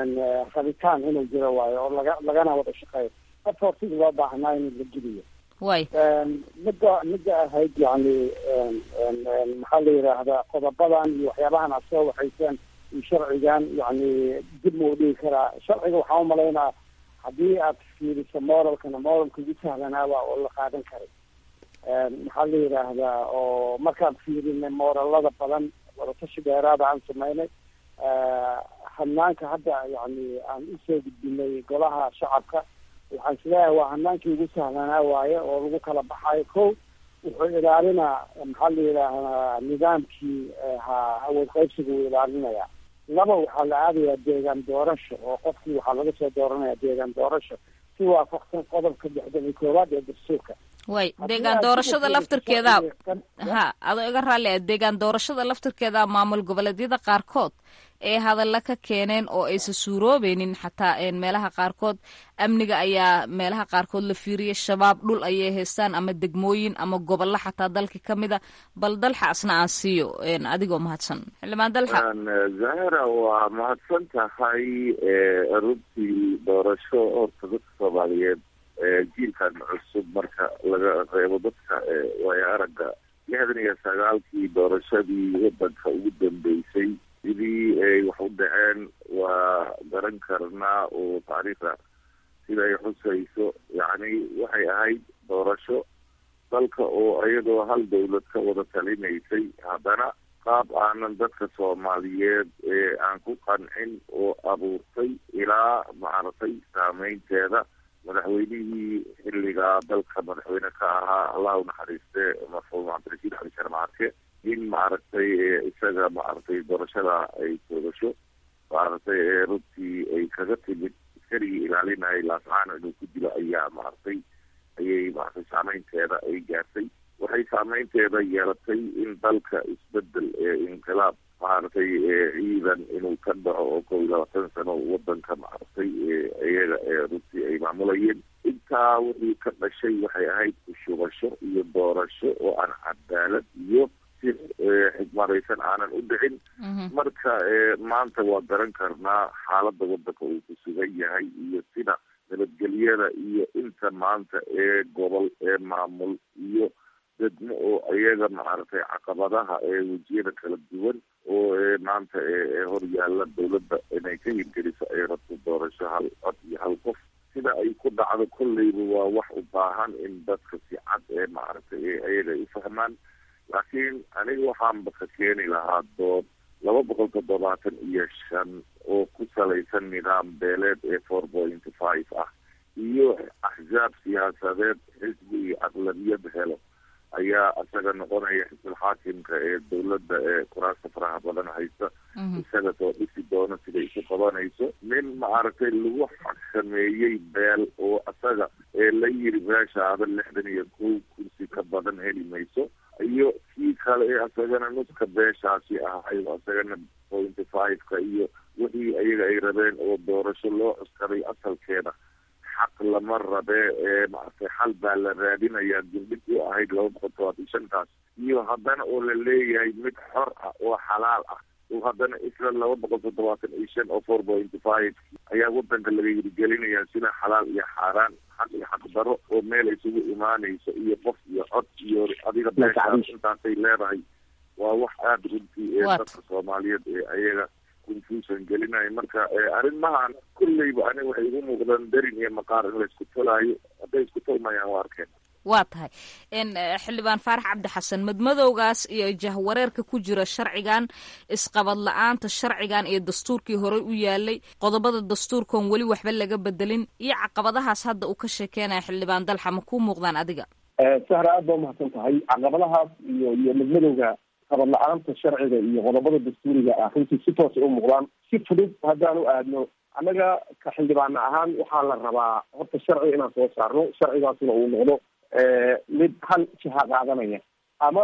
rabitaan inuu jiro waayo oo laga lagana wada shaqeeyo qof hortida loo baahnaa in la geliyo way midda midda ahayd yani maxaa la yidhaahdaa qodobadan iyo waxyaabahan aad soo waxayseen iyo sharcigan yani dib mau dhigi karaa sharciga waxaan umalaynaa haddii aad fiiriso moralkana moralka ugu sahlanaaba oo la qaadan karay maxaa la yidhaahdaa oo markaan fiirinay moralada badan wadatashi dheeraada aan sameynay hanaanka hadda yani aan usoo gudbinay golaha shacabka waxaan isleeyahay waa hanaankii ugu sahlanaa waaye oo lagu kala baxayo ko wuxuu ilaalinaa maxaa la yidhaahdaa nidaamkii ha awood qaybsiga uu ilaalinaya laba waxaa la aadayaa deegaan doorasho oo qofkii waxaa laga soo dooranaya deegaan doorasho si waafaqsan qodobka lixdan iyo koowaad ee dastuurka way deegaan doorashada laftirkeeda ha adoo iga raalli ah deegaan doorashada laftirkeeda maamul goboleedyada qaarkood ee hadalla ka keeneen oo aysan suuroobeynin xataa meelaha qaarkood amniga ayaa meelaha qaarkood la fiiriyay shabaab dhul ayay haystaan ama degmooyin ama gobollo xataa dalka ka mid a bal dalxa asna aan siiyo adigoo mahadsan xildhibaan dalxa zahra waa mahadsan tahay runtii doorasho horta dadka soomaaliyeed jiilkan cusub marka laga reebo dadka waayo aragga lixdan iyo sagaalkii doorashadii wadanka ugu dambeysay sidii ay wax u dhaceen waa garan karnaa oo taariikhda sida ay xusayso yacni waxay ahayd doorasho dalka oo iyadoo hal dawlad ka wada talinaysay haddana qaab aanan dadka soomaaliyeed ee aan ku qancin oo abuurtay ilaa maaragtay saameynteeda madaxweynihii xilligaa dalka madaxweyne ka ahaa allah u naxariiste marxuum cabdirashiid cali sharmaarke in maaragtay isaga maaragtay doorashada ay toogasho maaragtay runtii ay kaga timid iskarigii ilaalinayay laascaano inuu ku dilo ayaa maaragtay ayay maaragtay saameynteeda ay gaartay waxay saameynteeda yeelatay in dalka isbedel ee inqilaab maaragtay ciidan inuu ka dhaco oo kow iyo labaatan sano wadanka maaragtay iyaga runtii ay maamulayeen intaa wixii ka dhashay waxay ahayd kushubasho iyo doorasho oo aan cadaalad iyo si xigmaraysan aanan u dhicin marka maanta waa garan karnaa xaaladda wadanka uu ku sugan yahay iyo sida nabadgelyada iyo inta maanta ee gobol ee maamul iyo degmo oo iyaga maaragtay caqabadaha ee wejiyada kala duwan oo maanta hor yaalla dawladda inay ka hirgeliso ay rabto doorasho hal cod iyo hal qof sida ay ku dhacdo kolleyba waa wax u baahan in dadka si cad ee maaragtay iyaga ay u fahmaan laakiin aniga waxaanba ka keeni lahaa dood laba boqol toddobaatan iyo shan oo ku salaysan nidaam beeleed ee four point five ah iyo axzaab siyaasadeed xisbi iyo aqlabiyad helo ayaa isaga noqonaya xisbul xaakimka ee dowladda ee kuraasta faraha badan haysta isaga soo dhisi doono siday isu qabanayso nin maaragtay lagu xakameeyey beel oo isaga ee la yiri beeshaada lixdan iyo kow kursi ka badan heli mayso iyo kii kale ee isagana nuska beeshaasi ahay isagana pointy five-ka iyo wixii ayaga ay rabeen oo doorasho loo cuskaday asalkeeda xaq lama rabee ee maaragtay xal baa la raadinayaa dildhig u ahayd laba boqol todobaatan shantaas iyo haddana oo la leeyahay mid xor ah oo xalaal ah oo haddana isla laba boqol toddobaatan iyo shan oo four point five ayaa wadanka laga yirigelinayaa sida xalaal iyo xaaraan xaq iyo xaq daro oo meel isugu imaanayso iyo qof iyo cod iyo adiga beeshaas intaasay leedahay waa wax aada runtii ee dadka soomaaliyeed ee ayaga confusion gelinaya marka arrimahan kulleyba aniga waxay igu muuqdaan darin iyo maqaar in la isku tolaayo hadday isku tolmayaan waa arkeen waa tahay xildhibaan faarax cabdi xasan madmadowgaas iyo jahwareerka ku jira sharcigan isqabad la-aanta sharcigan iyo dastuurkii horey u yaalay qodobada dastuurkan weli waxba laga bedelin iyo caqabadahaas hadda uu ka sheekeynaya xildhibaan dalxa ma kuu muuqdaan adiga sahra aad baa umahadsan tahay caqabadahaas iyo iyo madmadowga qabad la-aanta sharciga iyo qodobada dastuuriga ah runtii si toosa u muuqdaan si fudud haddaan u aadno annaga ka xildhibaana ahaan waxaa la rabaa horta sharci inaan soo saarno sharcigaasna uu noqdo mid hal jiha qaadanaya ama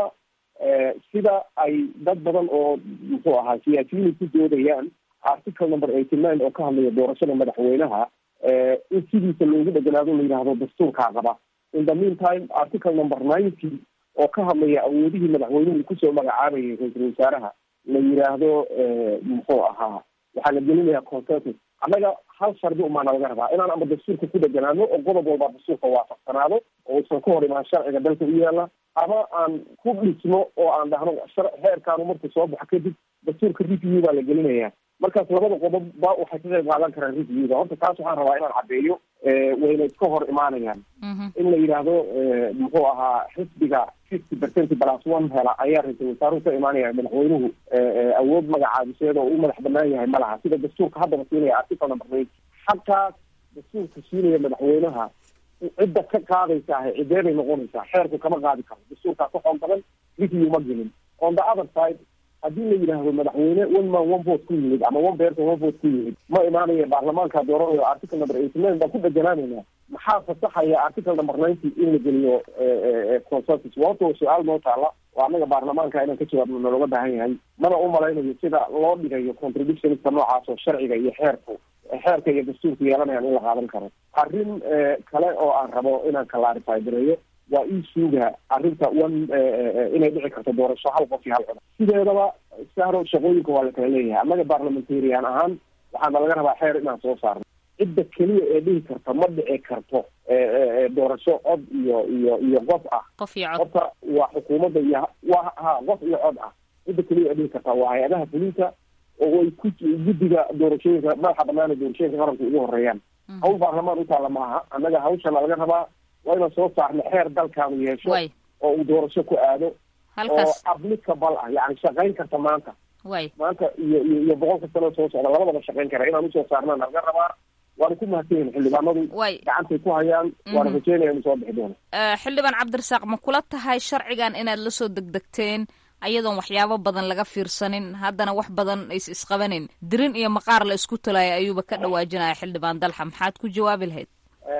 sida ay dad badan oo muxuu ahaa siyaasiyiin ku doodayaan article number eighty nine oo ka hadlaya doorashada madaxweynaha in sidiisa loogu dheganaado la yidhaahdo dastuurkaa qaba in the mean time article number ninety oo ka hadlaya awoodihii madaxweynuhu kusoo magacaabayay ra-iisul wasaaraha la yidhaahdo muxuu ahaa waxaa la gelinayaa consensus annaga hal shardi umaana laga rabaa inaan ama dastuurka ku dheganaano oo qodob walba dastuurka waafaqsanaado oo usan ka hor imaan sharciga dalka u yaala ama aan ku dhisno oo aan dhahno heerkaanu markuu soo baxo kadib dastuurka review baa la gelinayaa markaas labada qodob ba waxay ka qayb qaadan karaan reviewda horta taas waxaan rabaa inaan caddeeyo wayna iska hor imaanayaan in la yidhaahdo muxuu ahaa xisbiga fifty percent plus one hela ayaa ra-iisul wasaaruhu ka imaanaya madaxweynuhu awood magacaabiseed oo u madax banaan yahay ma laha sida dastuurka haddaba siinaya article number eight xagtaas dastuurka siinaya madaxweynaha cidda ka qaadaysa ahay cidee bay noqonaysaa xeerku kama qaadi karo dastuurkaa ka xoog badan review ma gelin on the other side haddii la yidhaahdo madaxweyne one man one vote ku yimid ama one person one vote ku yimid ma imaanaya baarlamaanka dooranayo article number eighty nine baan ku dheganaanayna maxaa fasaxaya article number ninety in la geliyo consensus wato su-aal noo taala oo annaga baarlamaanka inaan ka jawaabno nalooga baahan yahay mana u malaynayo sida loo dhigayo contradictionska noocaas oo sharciga iyo xeerku xeerka iyo dastuurku yeelanayaan in la qaadan karo arrin kale oo aan rabo inaan clarify gareeyo waa ii suuga arrinta one inay dhici karto doorasho hal qof iyo hal cod sideedaba sahro shaqooyinka waa la kala leeyahay annaga parliamentarian ahaan waxaana laga rabaa xeer inaan soo saarno cidda keliya ee dhihi karta ma dhici karto doorasho cod iyo iyo iyo qof ah qof iyo cod horta waa xukuumadda iyo waa ha qof iyo cod ah cidda keliya ee dhihi karta waa hay-adaha fulinta oo ay ku guddiga doorashooyinka madaxa banaana doorashooyinka qaranka ugu horeeyaan hawl baarlamaan utaalla maaha annaga hawshana laga rabaa waa inaan soo saarno xeer dalkaanu yeesho oo uu doorasho ku aado oo applicable ah yani shaqayn karta maanta way maanta iyo iyo iyo boqolka sano soo socda labadaba shaqayn kara inaan usoo saarnaan laga rabaa waana ku mahadsan yihin xildhibaanadu gacantay ku hayaan waana rajeynaya inu soo bixi doono xildhibaan cabdirasaaq ma kula tahay sharcigan inaad lasoo degdegteen ayadoon waxyaabo badan laga fiirsanin haddana wax badan is isqabanin dirin iyo maqaar la isku talaya ayuuba ka dhawaajinaya xildhibaan dalxa maxaad ku jawaabi lahayd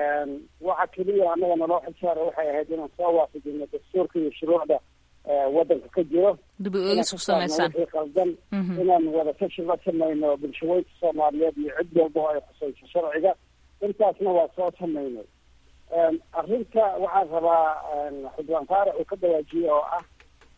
waxa keliya annaga naloo xilsaara waxay ahayd inaan soo waafajino dastuurka iyo shuruucda wadanka ka jiro dib u eegis ku samaysaan wixii qaldan inaan wada tashi la samayno bulshaweynka soomaaliyeed iyo cid walba oo ay khusayso sharciga intaasna waa soo samaynay arrinta waxaan rabaa xildhibaan faarax uu ka dawaajiyey oo ah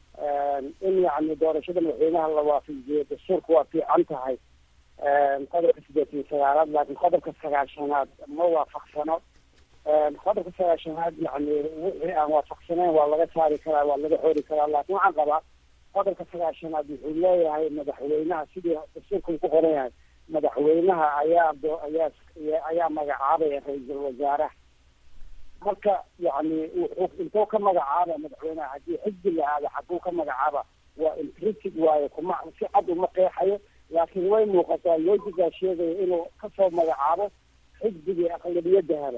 in yacni doorashada madaxweynaha la waafajiyo dastuurka waa fiican tahay qodobka sideed iyo sagaalaad laakiin qodobka sagaashanaad ma waafaqsano qodobka sagaashanaad yani wixii aan waafaqsanayn waa laga saari karaa waa laga xori karaa laakiin waxaan qabaa qodobka sagaashanaad wuxuu leeyahay madaxweynaha sidii dastuurka uu ku qoran yahay madaxweynaha ayaa ayaa ayaa magacaabaya ra-iisul wasaaraha marka yani wuxuu intuu ka magacaaba madaxweynaha haddii xisbi la aado xaguu ka magacaaba waa implicit waayo kuma si cad uma qeexayo laakiin way muuqataa loojigaa sheegaya inuu kasoo magacaabo xisbigii aqlabiyadda helo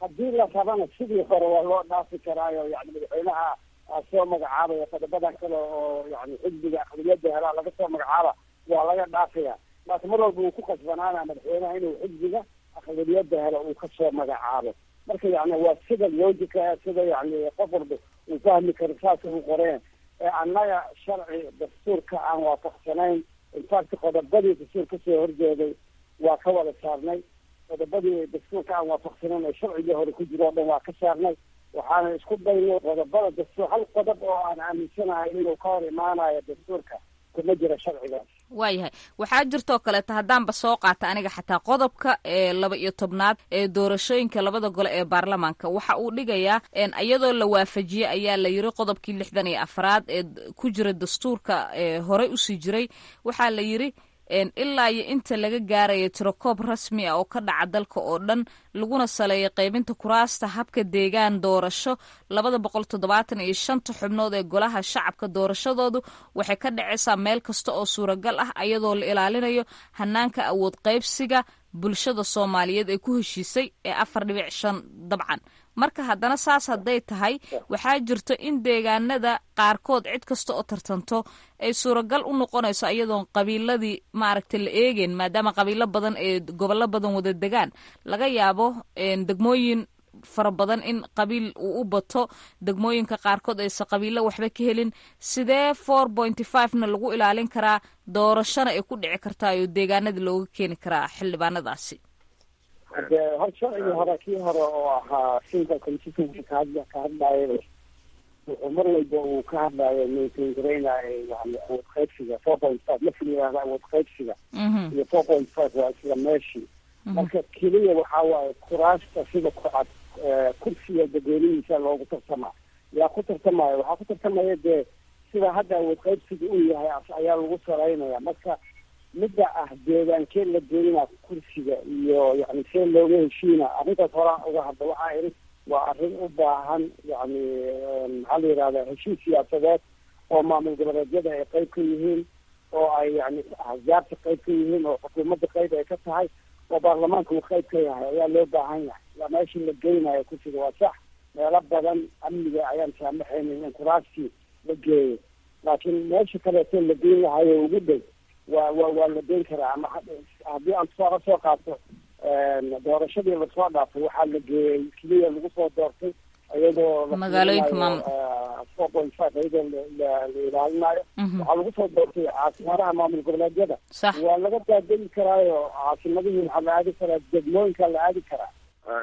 haddii la rabana sidii hore waa loo dhaafi karaayo yani madaxweynaha soo magacaabaya qodobada kale oo yani xisbiga aqliyada helaa laga soo magacaaba waa laga dhaafaya laakiin mar walba uu ku kasbanaana madaxweynaha inuu xisbiga aqliyada helo uu kasoo magacaabo marka yani waa sida logica sida yani qof walba uu fahmi karo saasa u qoreen ee annaga sharci dastuurka aan waafaqsanayn infact qodobadii dastuur kasoo horjeeday waa ka wada saarnay qodobadii dastuurka aan waafaqsanayn ee sharcigii hore ku jiro o dhan waa ka saarnay waxaana isku daynay qodobada dastuur hal qodob oo aan aaminsanahay inuu ka hor imaanayo dastuurka kuma jira sharcigaas waayahay waxaa jirtoo kaleeta haddaanba soo qaata aniga xataa qodobka ee laba iyo tobnaad ee doorashooyinka labada gole ee baarlamaanka waxa uu dhigayaa iyadoo la waafajiyey ayaa la yiri qodobkii lixdan iyo afraad ee ku jira dastuurka ee horey usii jiray waxaa la yiri ilaa iyo inta laga gaarayo tirokoob rasmi ah oo ka dhaca dalka oo dhan laguna saleeyo qaybinta kuraasta habka deegaan doorasho labada boqol toddobaatan iyo shanta xubnood ee golaha shacabka doorashadoodu waxay ka dhacaysaa meel kasta oo suuragal ah iyadoo la ilaalinayo hanaanka awood qaybsiga bulshada soomaaliyeed ee ku heshiisay ee afar dhibic shan dabcan marka haddana saas hadday tahay waxaa jirto in deegaanada qaarkood cid kasta oo tartanto ay suuragal u noqonayso iyadoon qabiiladii maaragta la eegeyn maadaama qabiilo badan ee gobollo badan wada degaan laga yaabo degmooyin fara badan in qabiil uu u bato degmooyinka qaarkood aysa qabiilo waxba ka helin sidee four pointy five na lagu ilaalin karaa doorashona ay ku dhici kartaa oo deegaanada looga keeni karaa xildhibaanadaasi de hor sharcigii hore kii hore oo ahaa sinka constituency ka hadla ka hadlaaya wuxuu mar walba uu ka hadlaayo maintain garaynayo yani awood qaybsiga four point five marka la yihahda awood qaybsiga iyo four point five waa isla meeshii marka keliya waxa waaye kuraasta sida kucad kursiga dadweynihiisa loogu tartamaa yaa ku tartamaya waxaa ku tartamaya dee sida hadda awood qaybsiga uu yahay ayaa lagu saraynaya marka midda ah deegaankee la geynaa kursiga iyo yani see looga heshiina arrintaas horaa uga hadla waxaa iri waa arrin u baahan yani maxaa la yihahda heshiis siyaasadeed oo maamul goboleedyada ay qayb ka yihiin oo ay yani ahzaabta qayb ka yihiin oo xukuumadda qayb ay ka tahay oo baarlamaanka uu qayb ka yahay ayaa loo baahan yahay waa meeshii la geynayo kursiga waa sax meelo badan amniga ayaan saamaxaynin in kuraastii la geeyo laakiin meesha kaleeto la geyn lahayo ugu dhow waa wa waa la geyn karaa ama haddii aan tusaale soo qaato doorashadii lasoo dhaafay waxaa la geeyey keliya lagu soo doortay iyadoo magaalooyinka maamul four point five iyadoo la ilaalinayo waxaa lagu soo doortay caasimadaha maamul goboleedyada waa laga daadegi karaayo caasimadihii waxaa la aadi karaa degmooyinka la aadi karaa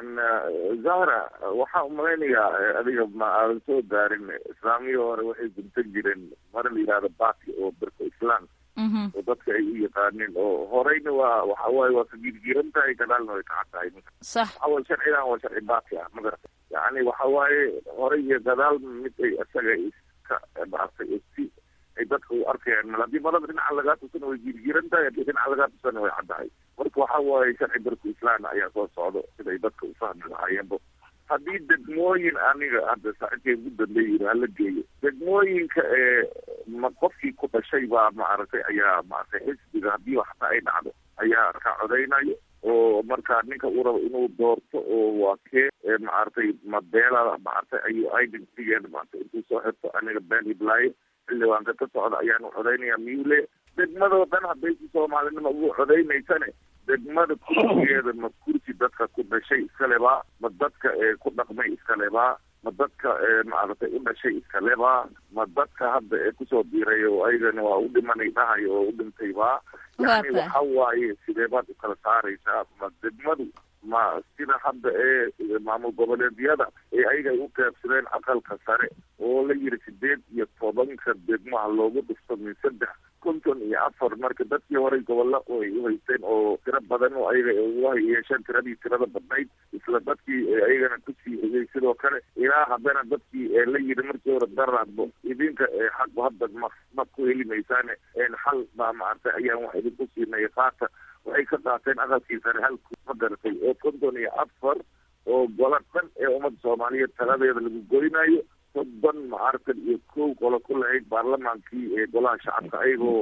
zahra waxaa umalaynayaa adiga ma aadan soo gaarin islaamiyii hore waxay guntan jireen mara la yihahdo baki oo berko islam oo dadka ay u yaqaaneen oo horeyna waa waxa waaye waa ka girgiran tahay gadaalna way kacan tahay sax waxa waye sharcigan waa sharci baki ah ma garata yani waxa waaye horey iyo gadaal mid ay isaga iska maartay si ay dadka u arkayaan mal haddii malada dhinaca lagaa tusana way girgiran tahay haddii dhinaca lagaa tusana way caddahay marka waxa waaye sharci berku islam ayaa soo socdo siday dadka u fahmi lahaayeenba haddii degmooyin aniga hadda saacidkay ugu dambeeyi hala geeyo degmooyinka ee ma qofkii ku dhashay baa maaragtay ayaa maaragtay xisbiga haddii waxta ay dhacdo ayaa ka codaynayo oo markaa ninka uu rabo inuu doorto oo waa kee maaragtay mabeela maaragtay ayuu identitygeeda maaragtay intuu soo xirto aniga been iblaayo xildhibaanka ka socda ayaanu codaynaya miyule degmadoo dhan hadday si soomaalinima ugu codaynaysane degmada kursigeeda ma kursi dadka ku dhashay iskalebaa ma dadka ee ku dhaqmay iskalebaa ma dadka maaragtay u dhashay iskalebaa ma dadka hadda ee kusoo biiray oo ayagana waa u dhimanay dhahayo oo u dhintayba yani waxa waaye sidee baad ukala saaraysaa ma degmadu ma sida hadda ee maamul goboleedyada ee ayaga ay u qeybsadeen aqalka sare oo la yiri sideed iyo tobanka degmaha loogu dhufto min saddex konton iyo afar marka dadkii horey gobolla ay u haysteen oo tiro badan oo ayaga uga yeesheen tiradii tirada badnayd isla dadkii ayagana kusii hegay sidoo kale ilaa haddana dadkii la yiri markii hore daraadbo idinka xagba hadda ma ma ku heli maysaane xal baa maaragtay ayaan wax idinku siinay qaata waxay ka qaateen aqalkii sare halku ma garatay oo konton iyo afar oo gola dhan ee ummadda soomaaliyeed taladeeda lagu goynayo soddon maaragtan iyo kow qolo ku lahayd baarlamaankii ee golaha shacabka ayagoo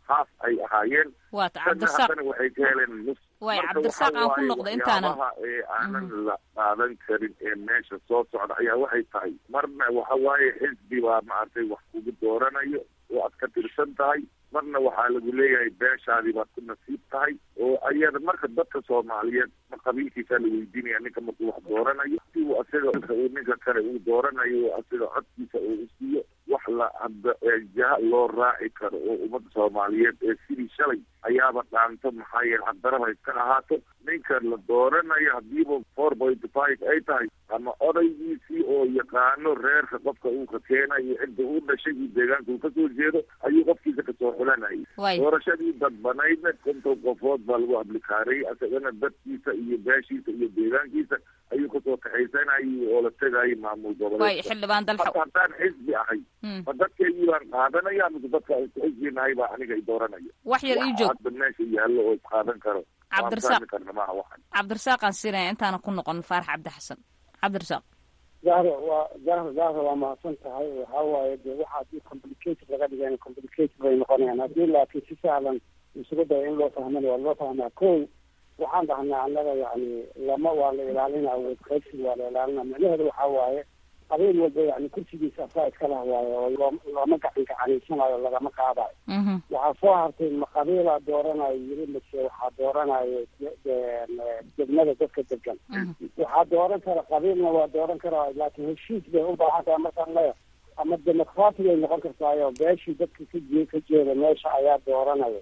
haaf ay ahaayeen waata kana cabdirasaaq haddana waxay ka heleen nus waay Marka cabdirasaaq waxaa aan ku waaye noqdo intaanan waxyaabaha ee aanan la qaadan karin ee meesha soo socda ayaa waxay tahay marna waxa waaye xisbi baa maaragtay wax kugu dooranayo oo aad ka tirsan tahay marna waxaa lagu leeyahay beeshaadii baad ku nasiib tahay oo ayada marka dadka soomaaliyeed ma qabiilkiisaa la weydiinaya ninka markuu wax dooranayo si uu asaga uu ninka kale uu dooranayo oo asaga codkiisa uu usiiyo wax la hadda ee jaha loo raaci karo oo ummadda soomaaliyeed ee sidii shalay ayaaba dhaanto maxaa yeele hadaraba iska ahaato ninka la dooranayo hadiiba four point five ay tahay ama odaygiisii oo yaqaano reerka qofka uu ka keenayo cidda uu dhashay iyo deegaanka uu kasoo jeedo ayuu qofkiisa kasoo xulanayay Waay. doorashadii dadbanaydna konton qofood baa lagu ablikaarayay asagana dadkiisa iyo beeshiisa iyo deegaankiisa ayuu kasoo kaxaysanayay oo la tegayay maamul waay goboleedka xildhibaan dalxa hadda haddaan xisbi ahay Mm. ma dadkeygii baan qaadanaya mise dadka isku xisbi nahay baa aniga i dooranaya wax yar ii joog hadda meesha yaallo oo isqaadan karo Cabdirasaaq. waan fahmi karna maaha waxan cabdirasaaqaan siinaya intaana ku noqon faarax cabdi xasan cabdirasaaq zahra waa zahra zahra waa mahadsan tahay waxaa waaye dee waxa haddii complicated laga dhigana complicated bay noqonayaan haddii laakiin si sahlan isugu dayo in loo fahmana waa loo fahmaa ko waxaan dhahnaa annaga yani lama waa la ilaalinaa awood qaybsi waa la ilaalinaa micnaheedu waxaa waaye qabiil walba yani kursigiisa asaa iska lah waaye oo loo- looma gacan gacanaysanaayo lagama qaadayo Mhm. waxaa soo hartay ma qabiilaa dooranayo yiri mise waxaa dooranayo de- de- degmada dadka degan waxaa dooran kara qabiilna waa dooran karaa laakiin heshiis bay u baahan tahay markaan leeya ama demoqratic ay noqon kartaayo beeshii dadka ka jee ka jeeda meesha ayaa dooranaya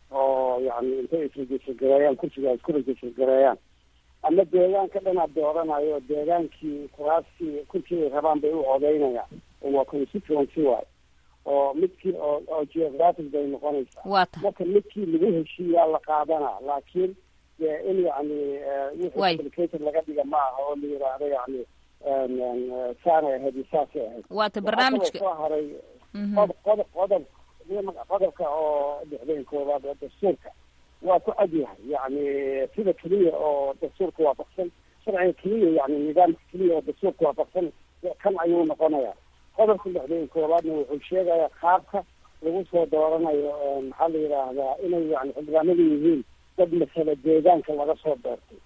oo yani intay isregister gareeyaan kursiga ay isku register gareeyaan ama deegaanka dhanaa dooranayo deegaankii kuraastii kursi ay rabaan bay u codeynayaan oo waa constituency waay oo midkii oo oo geographic bay noqonaysaa waata marka midkii lagu heshiiyaa la qaadanaa laakiin dee in yani wixii Waay. complicated laga dhiga ma aha oo la yidhaahdo yani en- en, saanay ahayd iyo saasay ahayd waata Waxaa barnaamijka kaloo soo haray Mhm. qodob qodob qodob qodobka oo dhexdeen koowaad oo dastuurka waa ku cad yahay yani sida keliya oo dastuurka waafaqsan sharciga keliya yani nidaamka keliya oo dastuurka waafaqsan kan ayuu noqonayaa qodobka dhexdeen koowaadna wuxuu sheegayaa qaabka lagu soo dooranayo ee maxaa la yidhaahdaa inay yani xildhibaanadu yihiin dad masale deegaanka laga soo doortay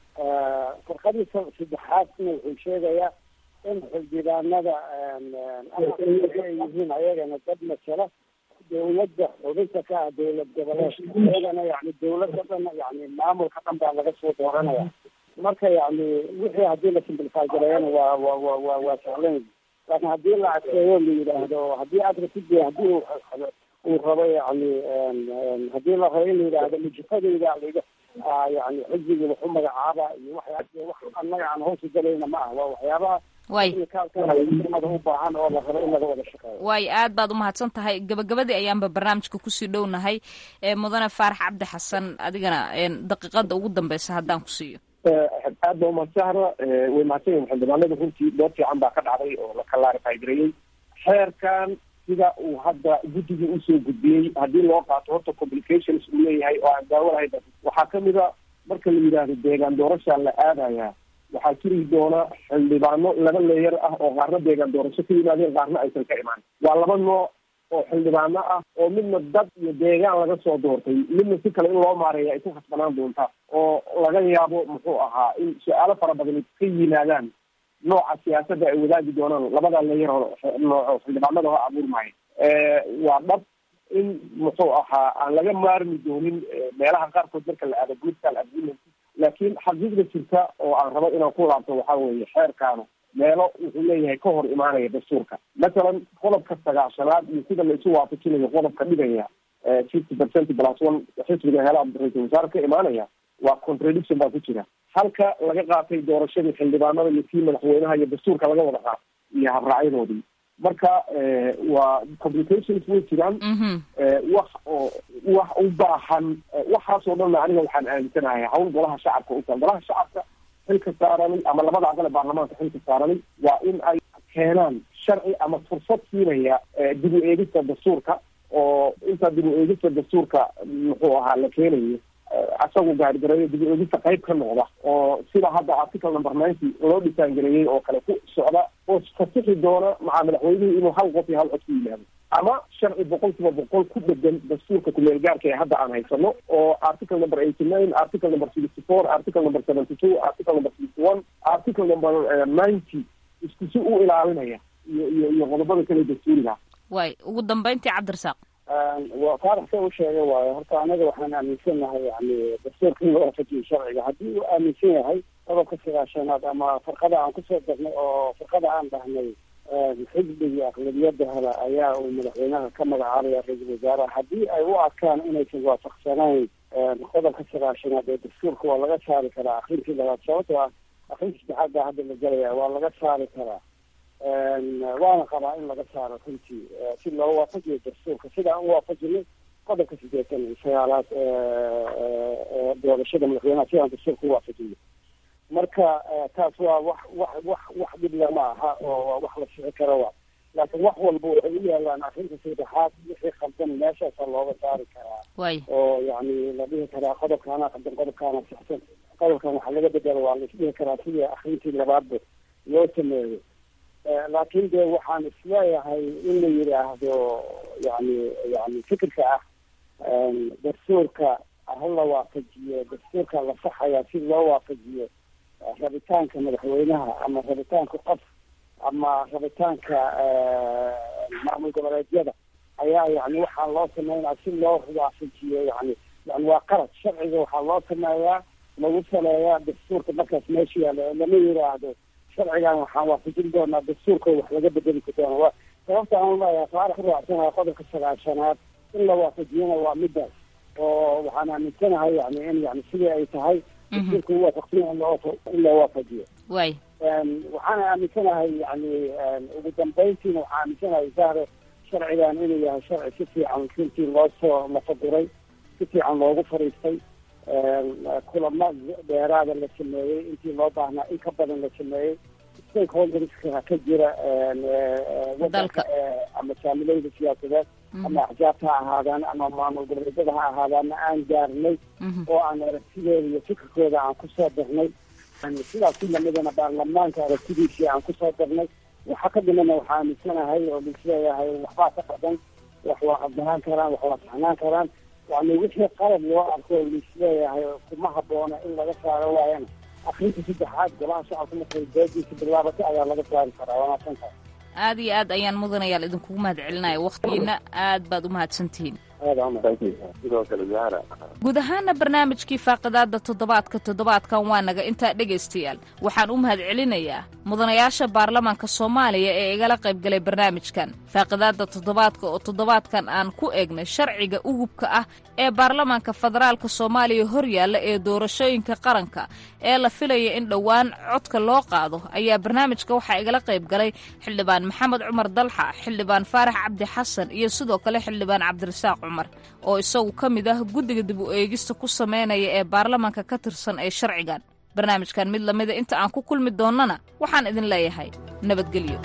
farqadii sa- saddexaadna wuxuu sheegayaa in xildhibaanada ama ay yihiin ayagana dad masale dawladda xubinta ka ah dawlad goboleedka ayagana yani dawladda dhan yani maamulka dhan baa laga soo dooranaya marka yani wixii haddii la simplify gareeyana waa waa waa waa waa sahlan laakiin haddii la adkeeyo la yidhaahdo haddii aad ratid haddii uu uu rabo yani haddii la rabo in la yidhaahdo mujifadayda liga yani xisbigii wax u magacaaba iyo waxyaa wax annaga aan hoosu galayna ma ah waa waxyaabaha waay umada u baahan oo la rabo in laga wada shaqeeyo waay aad baad umahadsan tahay gabagabadii ayaanba barnaamijka kusii dhownahay ee mudane faarax cabdi xasan adigana een, daqiiqada ugu dambeysa haddaan ku siiyo aad ba umadsahra way mahadsan yihin xildhibaanada runtii door fiican baa ka dhacday oo la kalaarify gareeyey xeerkan sida uu hadda guddiga usoo gudbiyey haddii loo qaato horta complications uu leeyahay oo aan daawo lahayn waxaa kamid a marka la yidhaahdo deegaan doorashaa la aadaya waxaa jiri doona xildhibaano laba leeyar ah oo qaarna deegaan doorasho ka yimaadeen qaarna aysan ka imaan waa laba nooc oo xildhibaano ah oo midna dad iyo deegaan laga soo doortay midna si kale in loo maareeya ay ku khasbanaan doonta oo laga yaabo muxuu ahaa in su-aalo fara badan ka yimaadaan nooca siyaasadda ay wadaagi doonaan labada leeyar oo nooco xildhibaanada ho abuurmaya waa dhab in muxuu ahaa aan laga maarmi doonin meelaha qaarkood marka la aado political agreement laakiin xaqiiqda jirta oo aan rabo inaan ku laabto waxaa weeye xeerkaanu meelo wuxuu leeyahay ka hor imaanaya dastuurka masalan qodobka sagaashanaad iyo sida la isu waafajinayo qodobka dhigaya fifty percent plus one xisbiga hela ra-iisul wasaare ka imaanaya waa contradiction baa ku jira halka laga qaatay doorashadii xildhibaanada iyo kii madaxweynaha iyo dastuurka laga wada qaatay iyo habraacyadoodii marka waa complications way jiraan wax oo wax u baahan waxaasoo dhanna aniga waxaan aaminsanahay hawl golaha shacabka uta golaha shacabka xilka saaranay ama labada aqal ee baarlamaanka xilka saaranay waa in ay keenaan sharci ama fursad siinaya dib u eegista dastuurka oo inta dib u eegista dastuurka muxuu ahaa la keenayo asagu gaargareeyo dib u eegista qayb ka noqda oo sida hadda article number ninety loo dhisaangareeyey oo kale ku socda oo fasixi doona maca madaxweynihii inuu hal qof iyo hal cod ku yimaado ama sharci boqolkiiba boqol ku dhegan dastuurka kumeel gaarka ee hadda aan haysano oo article number eighty nine article number sixty four article number seventy two article number sixty one article number ninety isku si u ilaalinaya iyo iyo iyo qodobada kale dastuuriga waay ugu dambeyntii cabdirasaaq waa faarax sa u sheegay waayo horta anaga waxaan aaminsanahay yani dastuurka in la waafajiyo sharciga haddii uu aaminsan yahay qodobka sagaashanaad ama farqada aan kusoo degnay oo farqada aan dhahnay xisbigii aqlabiyada hela ayaa uu madaxweynaha ka magacaabaya ra-iisul wasaaraha haddii ay u arkaan inaysan waafaqsanayn qodobka sagaashanaad ee dastuurka waa laga saari karaa akrintii labaad sababtoo ah akrinta saddexaad baa hadda la gelaya waa laga saari karaa waana qabaa in laga saaro runtii si loo waafajiyo dastuurka sida aan u waafajinay qodobka sideetan iyo sagaalaad doorashada madaxweynaha sidaan dastuurka u waafajinay marka taas waa wax wax wax wax dhib lama aha oo waa wax la fici karo waa laakiin wax walba waxay u yaalaan arrinta saddexaad wixii qaldan meeshaasa looga saari karaa way oo yani la dhihi karaa qodobkaana qaldan qodobkaana saxsan qodobkan waxaa laga bedelo waa la isdhihi karaa sidii akrintii labaadba loo sameeyo laakiin de waxaan isleeyahay in la yidhaahdo yani yani fikirka ah dastuurka hala waafajiyo dastuurka la saxaya si loo waafajiyo rabitaanka madaxweynaha ama rabitaanka qof ama rabitaanka maamul goboleedyada ayaa yani waxaa loo sameynaya si loo waafajiyo yani yani waa qalad sharciga waxaa loo sameeyaa lagu saleeyaa dastuurka markaas meesha yaalla lama yidhaahdo sharcigan waxaan waafajin doonaa dastuurka wax laga bedeli doona wa sababta aan leeyahay faarax uraacsanaha qodobka sagaashanaad in la waafajiyana waa midaas oo waxaan aaminsanahay yani in yani sidii ay tahay dastuurka uwaafaqsanya in loo in loo waafajiyo way waxaana aaminsanahay yani ugu dambeyntiina waxaan aaminsanahay zahre sharcigan inuu yahay sharci si fiican runtii loo soo lafaduray si fiican loogu fariistay kulamo dheeraada la sameeyey intii loo baahnaa in ka badan la sameeyey stakeholderska ka jira wadanka ama saamileyda siyaasadeed ama axjaabta ha ahaadaan ama maamul goboleedyada ha ahaadaana aan gaarnay oo aan aragtideeda iyo fikirkooda aan kusoo darnay sidaas si lamidana baarlamaanka aragtidiisii aan kusoo darnay waxa ka dhimana waxaa aaminsanahay oo laisleeyahay waxbaa ka qadan wax waa qabdanaan karaan wax waa saxnaan karaan yani wixii qalab loo arko oo laisleeyahay kuma haboona in laga saaro waayana akrinta saddexaad golaha shacabka markay doodiisa bilaabatay ayaa laga saari karaa waa mahadsan tahay aad iyo aad ayaan mudanayaal idinkugu mahad celinaya wakhtigiina aad baad u mahadsantihiin sidoo kale zahra guud ahaana barnaamijkii faaqidaada toddobaadka toddobaadkan waa naga intaa dhegaystayaal waxaan u mahad celinayaa mudanayaasha baarlamaanka soomaaliya ee igala qaybgalay barnaamijkan faaqidaada toddobaadka oo toddobaadkan aan ku eegnay sharciga ugubka ah ee baarlamaanka federaalka soomaaliya hor yaalla ee doorashooyinka qaranka ee la filaya in dhowaan codka loo qaado ayaa barnaamijka waxaa igala qayb galay xildhibaan maxamed cumar dalxa xildhibaan faarax cabdi xasan iyo sidoo kale xildhibaan cabdirasaaq cumar oo isagu ka mid ah guddiga dib u eegista ku sameynaya ee baarlamaanka ka tirsan ee sharcigan barnaamijkan mid lamida inta aan ku kulmi doonnana waxaan idin leeyahay nabadgelyo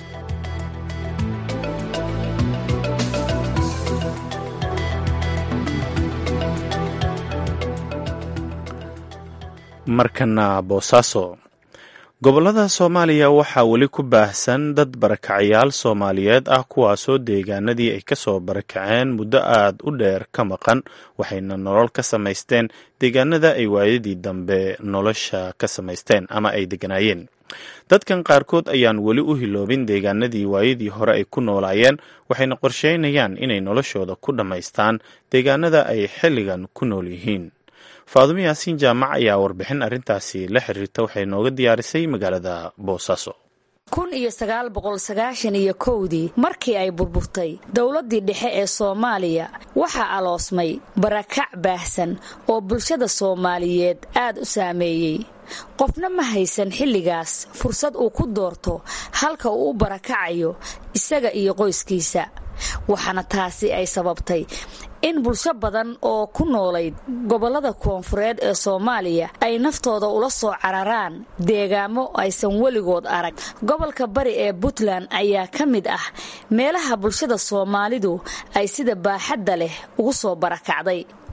markana boosaaso gobollada soomaaliya waxaa weli ku baahsan dad barakacayaal soomaaliyeed ah kuwaasoo deegaanadii ay kasoo barakaceen muddo aad u dheer ka maqan waxayna nolol ka samaysteen deegaanada ay waayadii dambe nolosha ka samaysteen ama ay deganaayeen dadkan qaarkood ayaan weli u hiloobin deegaanadii waayadii hore ay ku noolaayeen waxayna qorsheynayaan inay noloshooda ku dhammaystaan deegaanada ay xilligan ku nool yihiin faadumo yaasiin jaamac ayaa warbixin arrintaasi la xiriirta waxay nooga diyaarisay magaalada boosaaso kun iyo sagaal boqol sagaashan iyo kowdii markii ay burburtay dowladdii dhexe ee soomaaliya waxaa aloosmay barakac baahsan oo bulshada soomaaliyeed aad u saameeyey qofna ma haysan xilligaas fursad uu ku doorto halka uu u barakacayo isaga iyo qoyskiisa waxaana taasi ay sababtay in bulsho badan oo ku noolayd gobollada koonfureed ee soomaaliya ay naftooda ula soo cararaan deegaamo aysan weligood arag gobolka bari ee puntland ayaa ka mid ah meelaha bulshada soomaalidu ay sida baaxadda leh ugu soo barakacday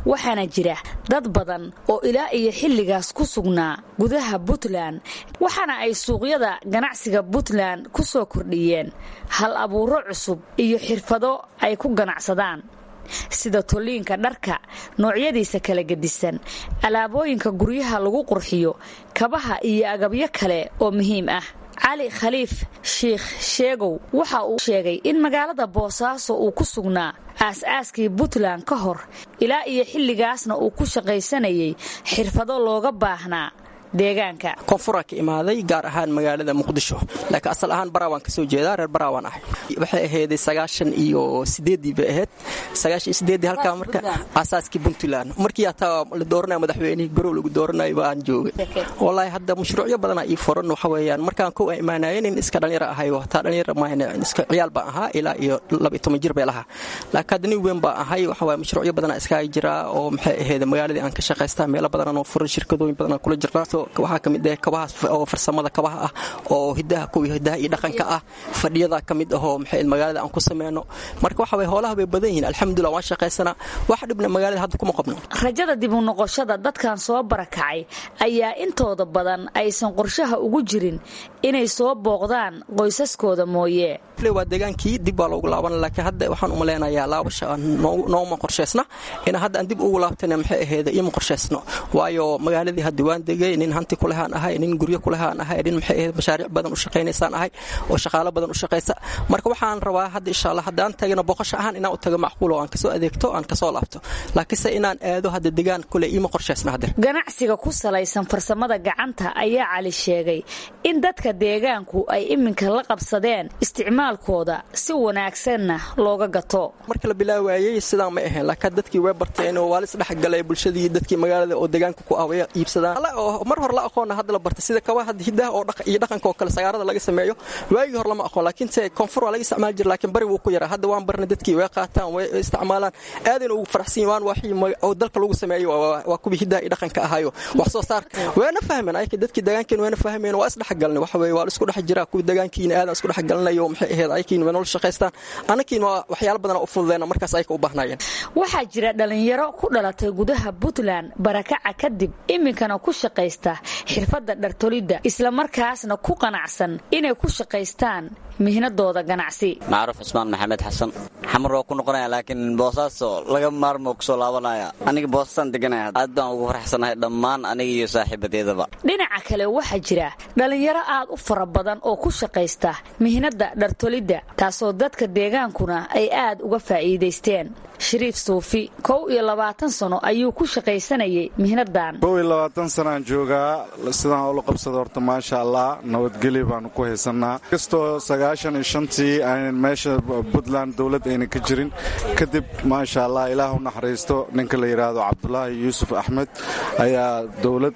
waxaana jira dad badan oo ilaa iyo xilligaas ku sugnaa gudaha puntland waxaana ay suuqyada ganacsiga puntland ku soo kordhiyeen hal abuuro cusub iyo xirfado ay ku ganacsadaan sida tolliinka dharka noocyadiisa kala gedisan alaabooyinka guryaha lagu qurxiyo kabaha iyo agabyo kale oo muhiim ah cali khaliif sheikh sheegow waxa uu sheegay in magaalada boosaaso uu ku sugnaa aas-aaskii puntland ka hor ilaa iyo xilligaasna uu ku shaqaysanayay xirfado looga baahnaa deegaanka koonfuraa ka imaaday gaar ahaan magaalada muqdisho laakiin asal ahaan baraawaan kasoo jeedaa reer baraawaan ahay waxay ahayday sagaashan iyo sideedii bay ahayd sagaashan iyo sideedii halkaa marka aasaaskii puntland markii hataa la dooranaya madaxweynihii garow lagu dooranayo baan joogay wallaahi hadda mashruucyo badanaa ii furan waxa weeyaan markaan kow aan imaanayay nin iska dhalinyaro ahay hataa dhalinyaro maahan iska ciyaal baan ahaa ilaa iyo laba iyo toban jir bay lahaa laakiin hadda nin weyn baan ahay waxa waaye mashruucyo badanaa iskaaga jiraa oo maxay ahayd magaaladii aan ka shaqaystaa meelo badanaan oo furan shirkadooyin badanaan kula jirnaa waxaa ka mid ah kabahaas oo farsamada kabaha ah oo hidaha kuwii hidaha iyo dhaqanka ah fadhiyada ka mid ahoo maxay magaalada aan ku sameyno marka waxa way hoolaha bay badan yihiin alxamdulillah waan shaqaysanaa wax dhibna magaalada hadda kuma qabno rajada dib u noqoshada dadkan soo barakacay ayaa intooda badan aysan qorshaha ugu jirin inay soo booqdaan qoysaskooda mooye waa degaankii dib baa loogu laaban laakiin hadda waxaan uma leenayaa laabasha nooma qorshaysna ina hadda aan dib ugu laabtana maxay ahayd ima qorshaysno waayo magaaladii hadda waan degay nin hanti kulehaan ahay nin guryo kulehaan ahay nin maxay ahayd mashaariic badan u shaqaynaysaan ahay oo shaqaalo badan u shaqaysa marka waxaan rabaa hadda insha allah haddaan tagano boqosho ahaan inaan u tago macquul oo aan kasoo adeegto aan kasoo laabto laakiinse inaan aado hadda degaan kule ima qorshaysna hadda ganacsiga ku salaysan farsamada gacanta ayaa cali sheegay in dadka deegaanku ay iminka la qabsadeen isticmaalkooda si wanaagsanna looga gato marka la bilaawaayey sidaan ma ahayn laakiin dadkii way barteen oo waa lis dhexgalay bulshadii dadkii magaalada oo deegaanka ku ah way iibsadaan mar hore la aqoona hadda la barta sida kabaha hidaha oo iyo dhaqanka oo kale sagaarada laga sameeyo waagii hore lama aqoon laakiin se koonfur waa laga isticmaali jira laakiin bari wuu ku yaraa hadda waan barnay dadkii way qaataan way isticmaalaan aadayna ugu faraxsan yihin waan waxii oo dalka lagu sameeyo waa kuwii hidaha iyo dhaqanka ahayo wax soo saarka wayna fahmeen ayka dadkii deegaankeen wayna fahmeen waa isdhexgalnay waxa weeye waa la isku dhex jiraa kuwii deegaankiina aadan isku dhexgalnayo maxay ahayd aykiin way nolol shaqaystaan anakiin waa waxyaalo badan u fududeena markaas ayka u baahnayeen waxaa jira dhalinyaro ku dhalatay gudaha puntland barakaca kadib iminkana ku shaqaysta xirfadda dhartolidda islamarkaasna ku qanacsan inay ku shaqaystaan mihnadooda ganacsi macruuf cusmaan maxamed xasan xamar waa ku noqonaya laakiin boosaaso laga maarmo kusoo laabanaya aniga boosasaan deganaya aad baan ugu faraxsanahay dhammaan aniga iyo saaxiibadeedaba dhinaca kale waxaa jira dhallinyaro aad u fara badan oo ku shaqaysta mihnadda dhartolidda taasoo dadka deegaankuna ay aad uga faa'iidaysteen shariif suufi kow iyo labaatan sano ayuu ku shaqaysanayay mihnadan kow iyo labaatan sanaan joogaa sidaan ula qabsada horta maasha allah nabadgelyo baanu ku haysanaa kastoo sagaashan iyo shantii aan meesha puntland dowlad ayna ka jirin kadib maasha allah ilaah u naxariisto ninka la yidhaahdo cabdulaahi yuusuf axmed ayaa dowlad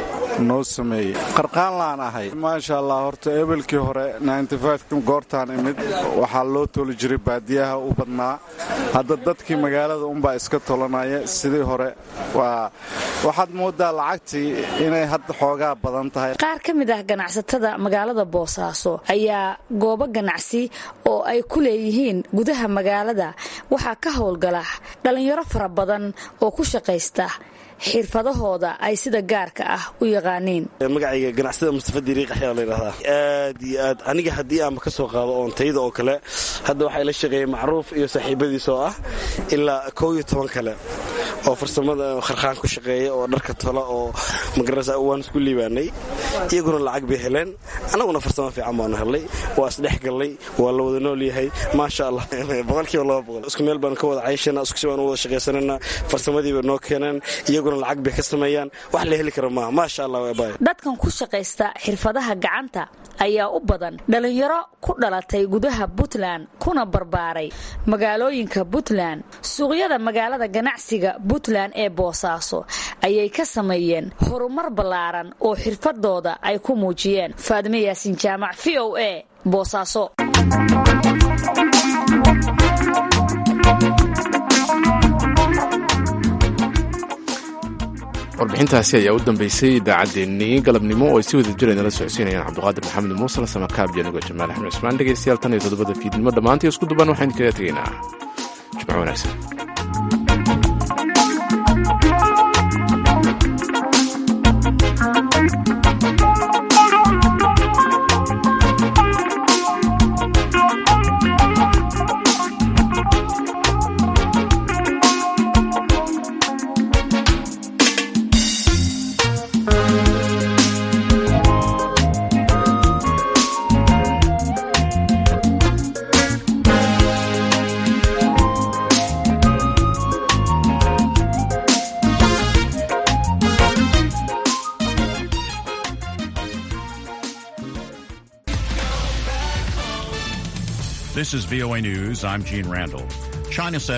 noo sameeyey qarqaan laan ahay maasha allah horta ebelkii hore goortaan imid waxaa loo tooli jiray baadiyaha u badnaa hadda dadkii magaalada unbaa iska tolanaya sidii hore waxaad moodaa lacagtii inay hadda xoogaa badan tahay qaar ka mid ah ganacsatada magaalada boosaaso ayaa goobo ganacsi oo ay ku leeyihiin gudaha magaalada waxaa ka howlgala dhallinyaro fara badan oo ku shaqaysta xirfadahooda ay sida gaarka ah u yaqaaniin magacayga ganacsada mustafa diriiq ayaa la yidhahdaa aad iyo aad aniga haddii aanba ka soo qaado oon tayda oo kale hadda waxaa ila shaqeeyey macruuf iyo saaxiibadiis oo ah ilaa kow iyo toban kale oo farsamada kharkhaan ku shaqeeya oo dharka tola oo magarasa waan isku liibaanay iyaguna lacag bay heleen annaguna farsamo fiican baanu helnay waa isdhex gallay waa la wada nool yahay maasha allah boqolkiiba laba boqol isku meel baanu ka wada cayshana isku si baanu wada shaqaysanana farsamadii bay noo keeneen iyaguna lacag bay ka sameeyaan wax la heli kara maaha maasha allah waabay dadkan ku shaqaysta xirfadaha gacanta ayaa u badan dhallinyaro ku dhalatay gudaha puntland kuna barbaaray magaalooyinka puntland suuqyada magaalada ganacsiga puntland ee boosaaso ayay ka sameeyeen horumar ballaaran oo xirfadooda ay ku muujiyeen faadime yaasin jaamac v o a boosaaso warbixintaasi ayaa u dambeysay idaacaddeenii galabnimo oo ay si wada jira inala socodsiinayaan cabduqaadir maxamed muusal samakaab januga jamaal axmed cusmaan dhegeystayaal tan iyo toddobada fiidnimo dhammaantii isku duban waxaan kaga tegaynaa jimco wanaagsan This is VOA News. I'm Gene Randall. China says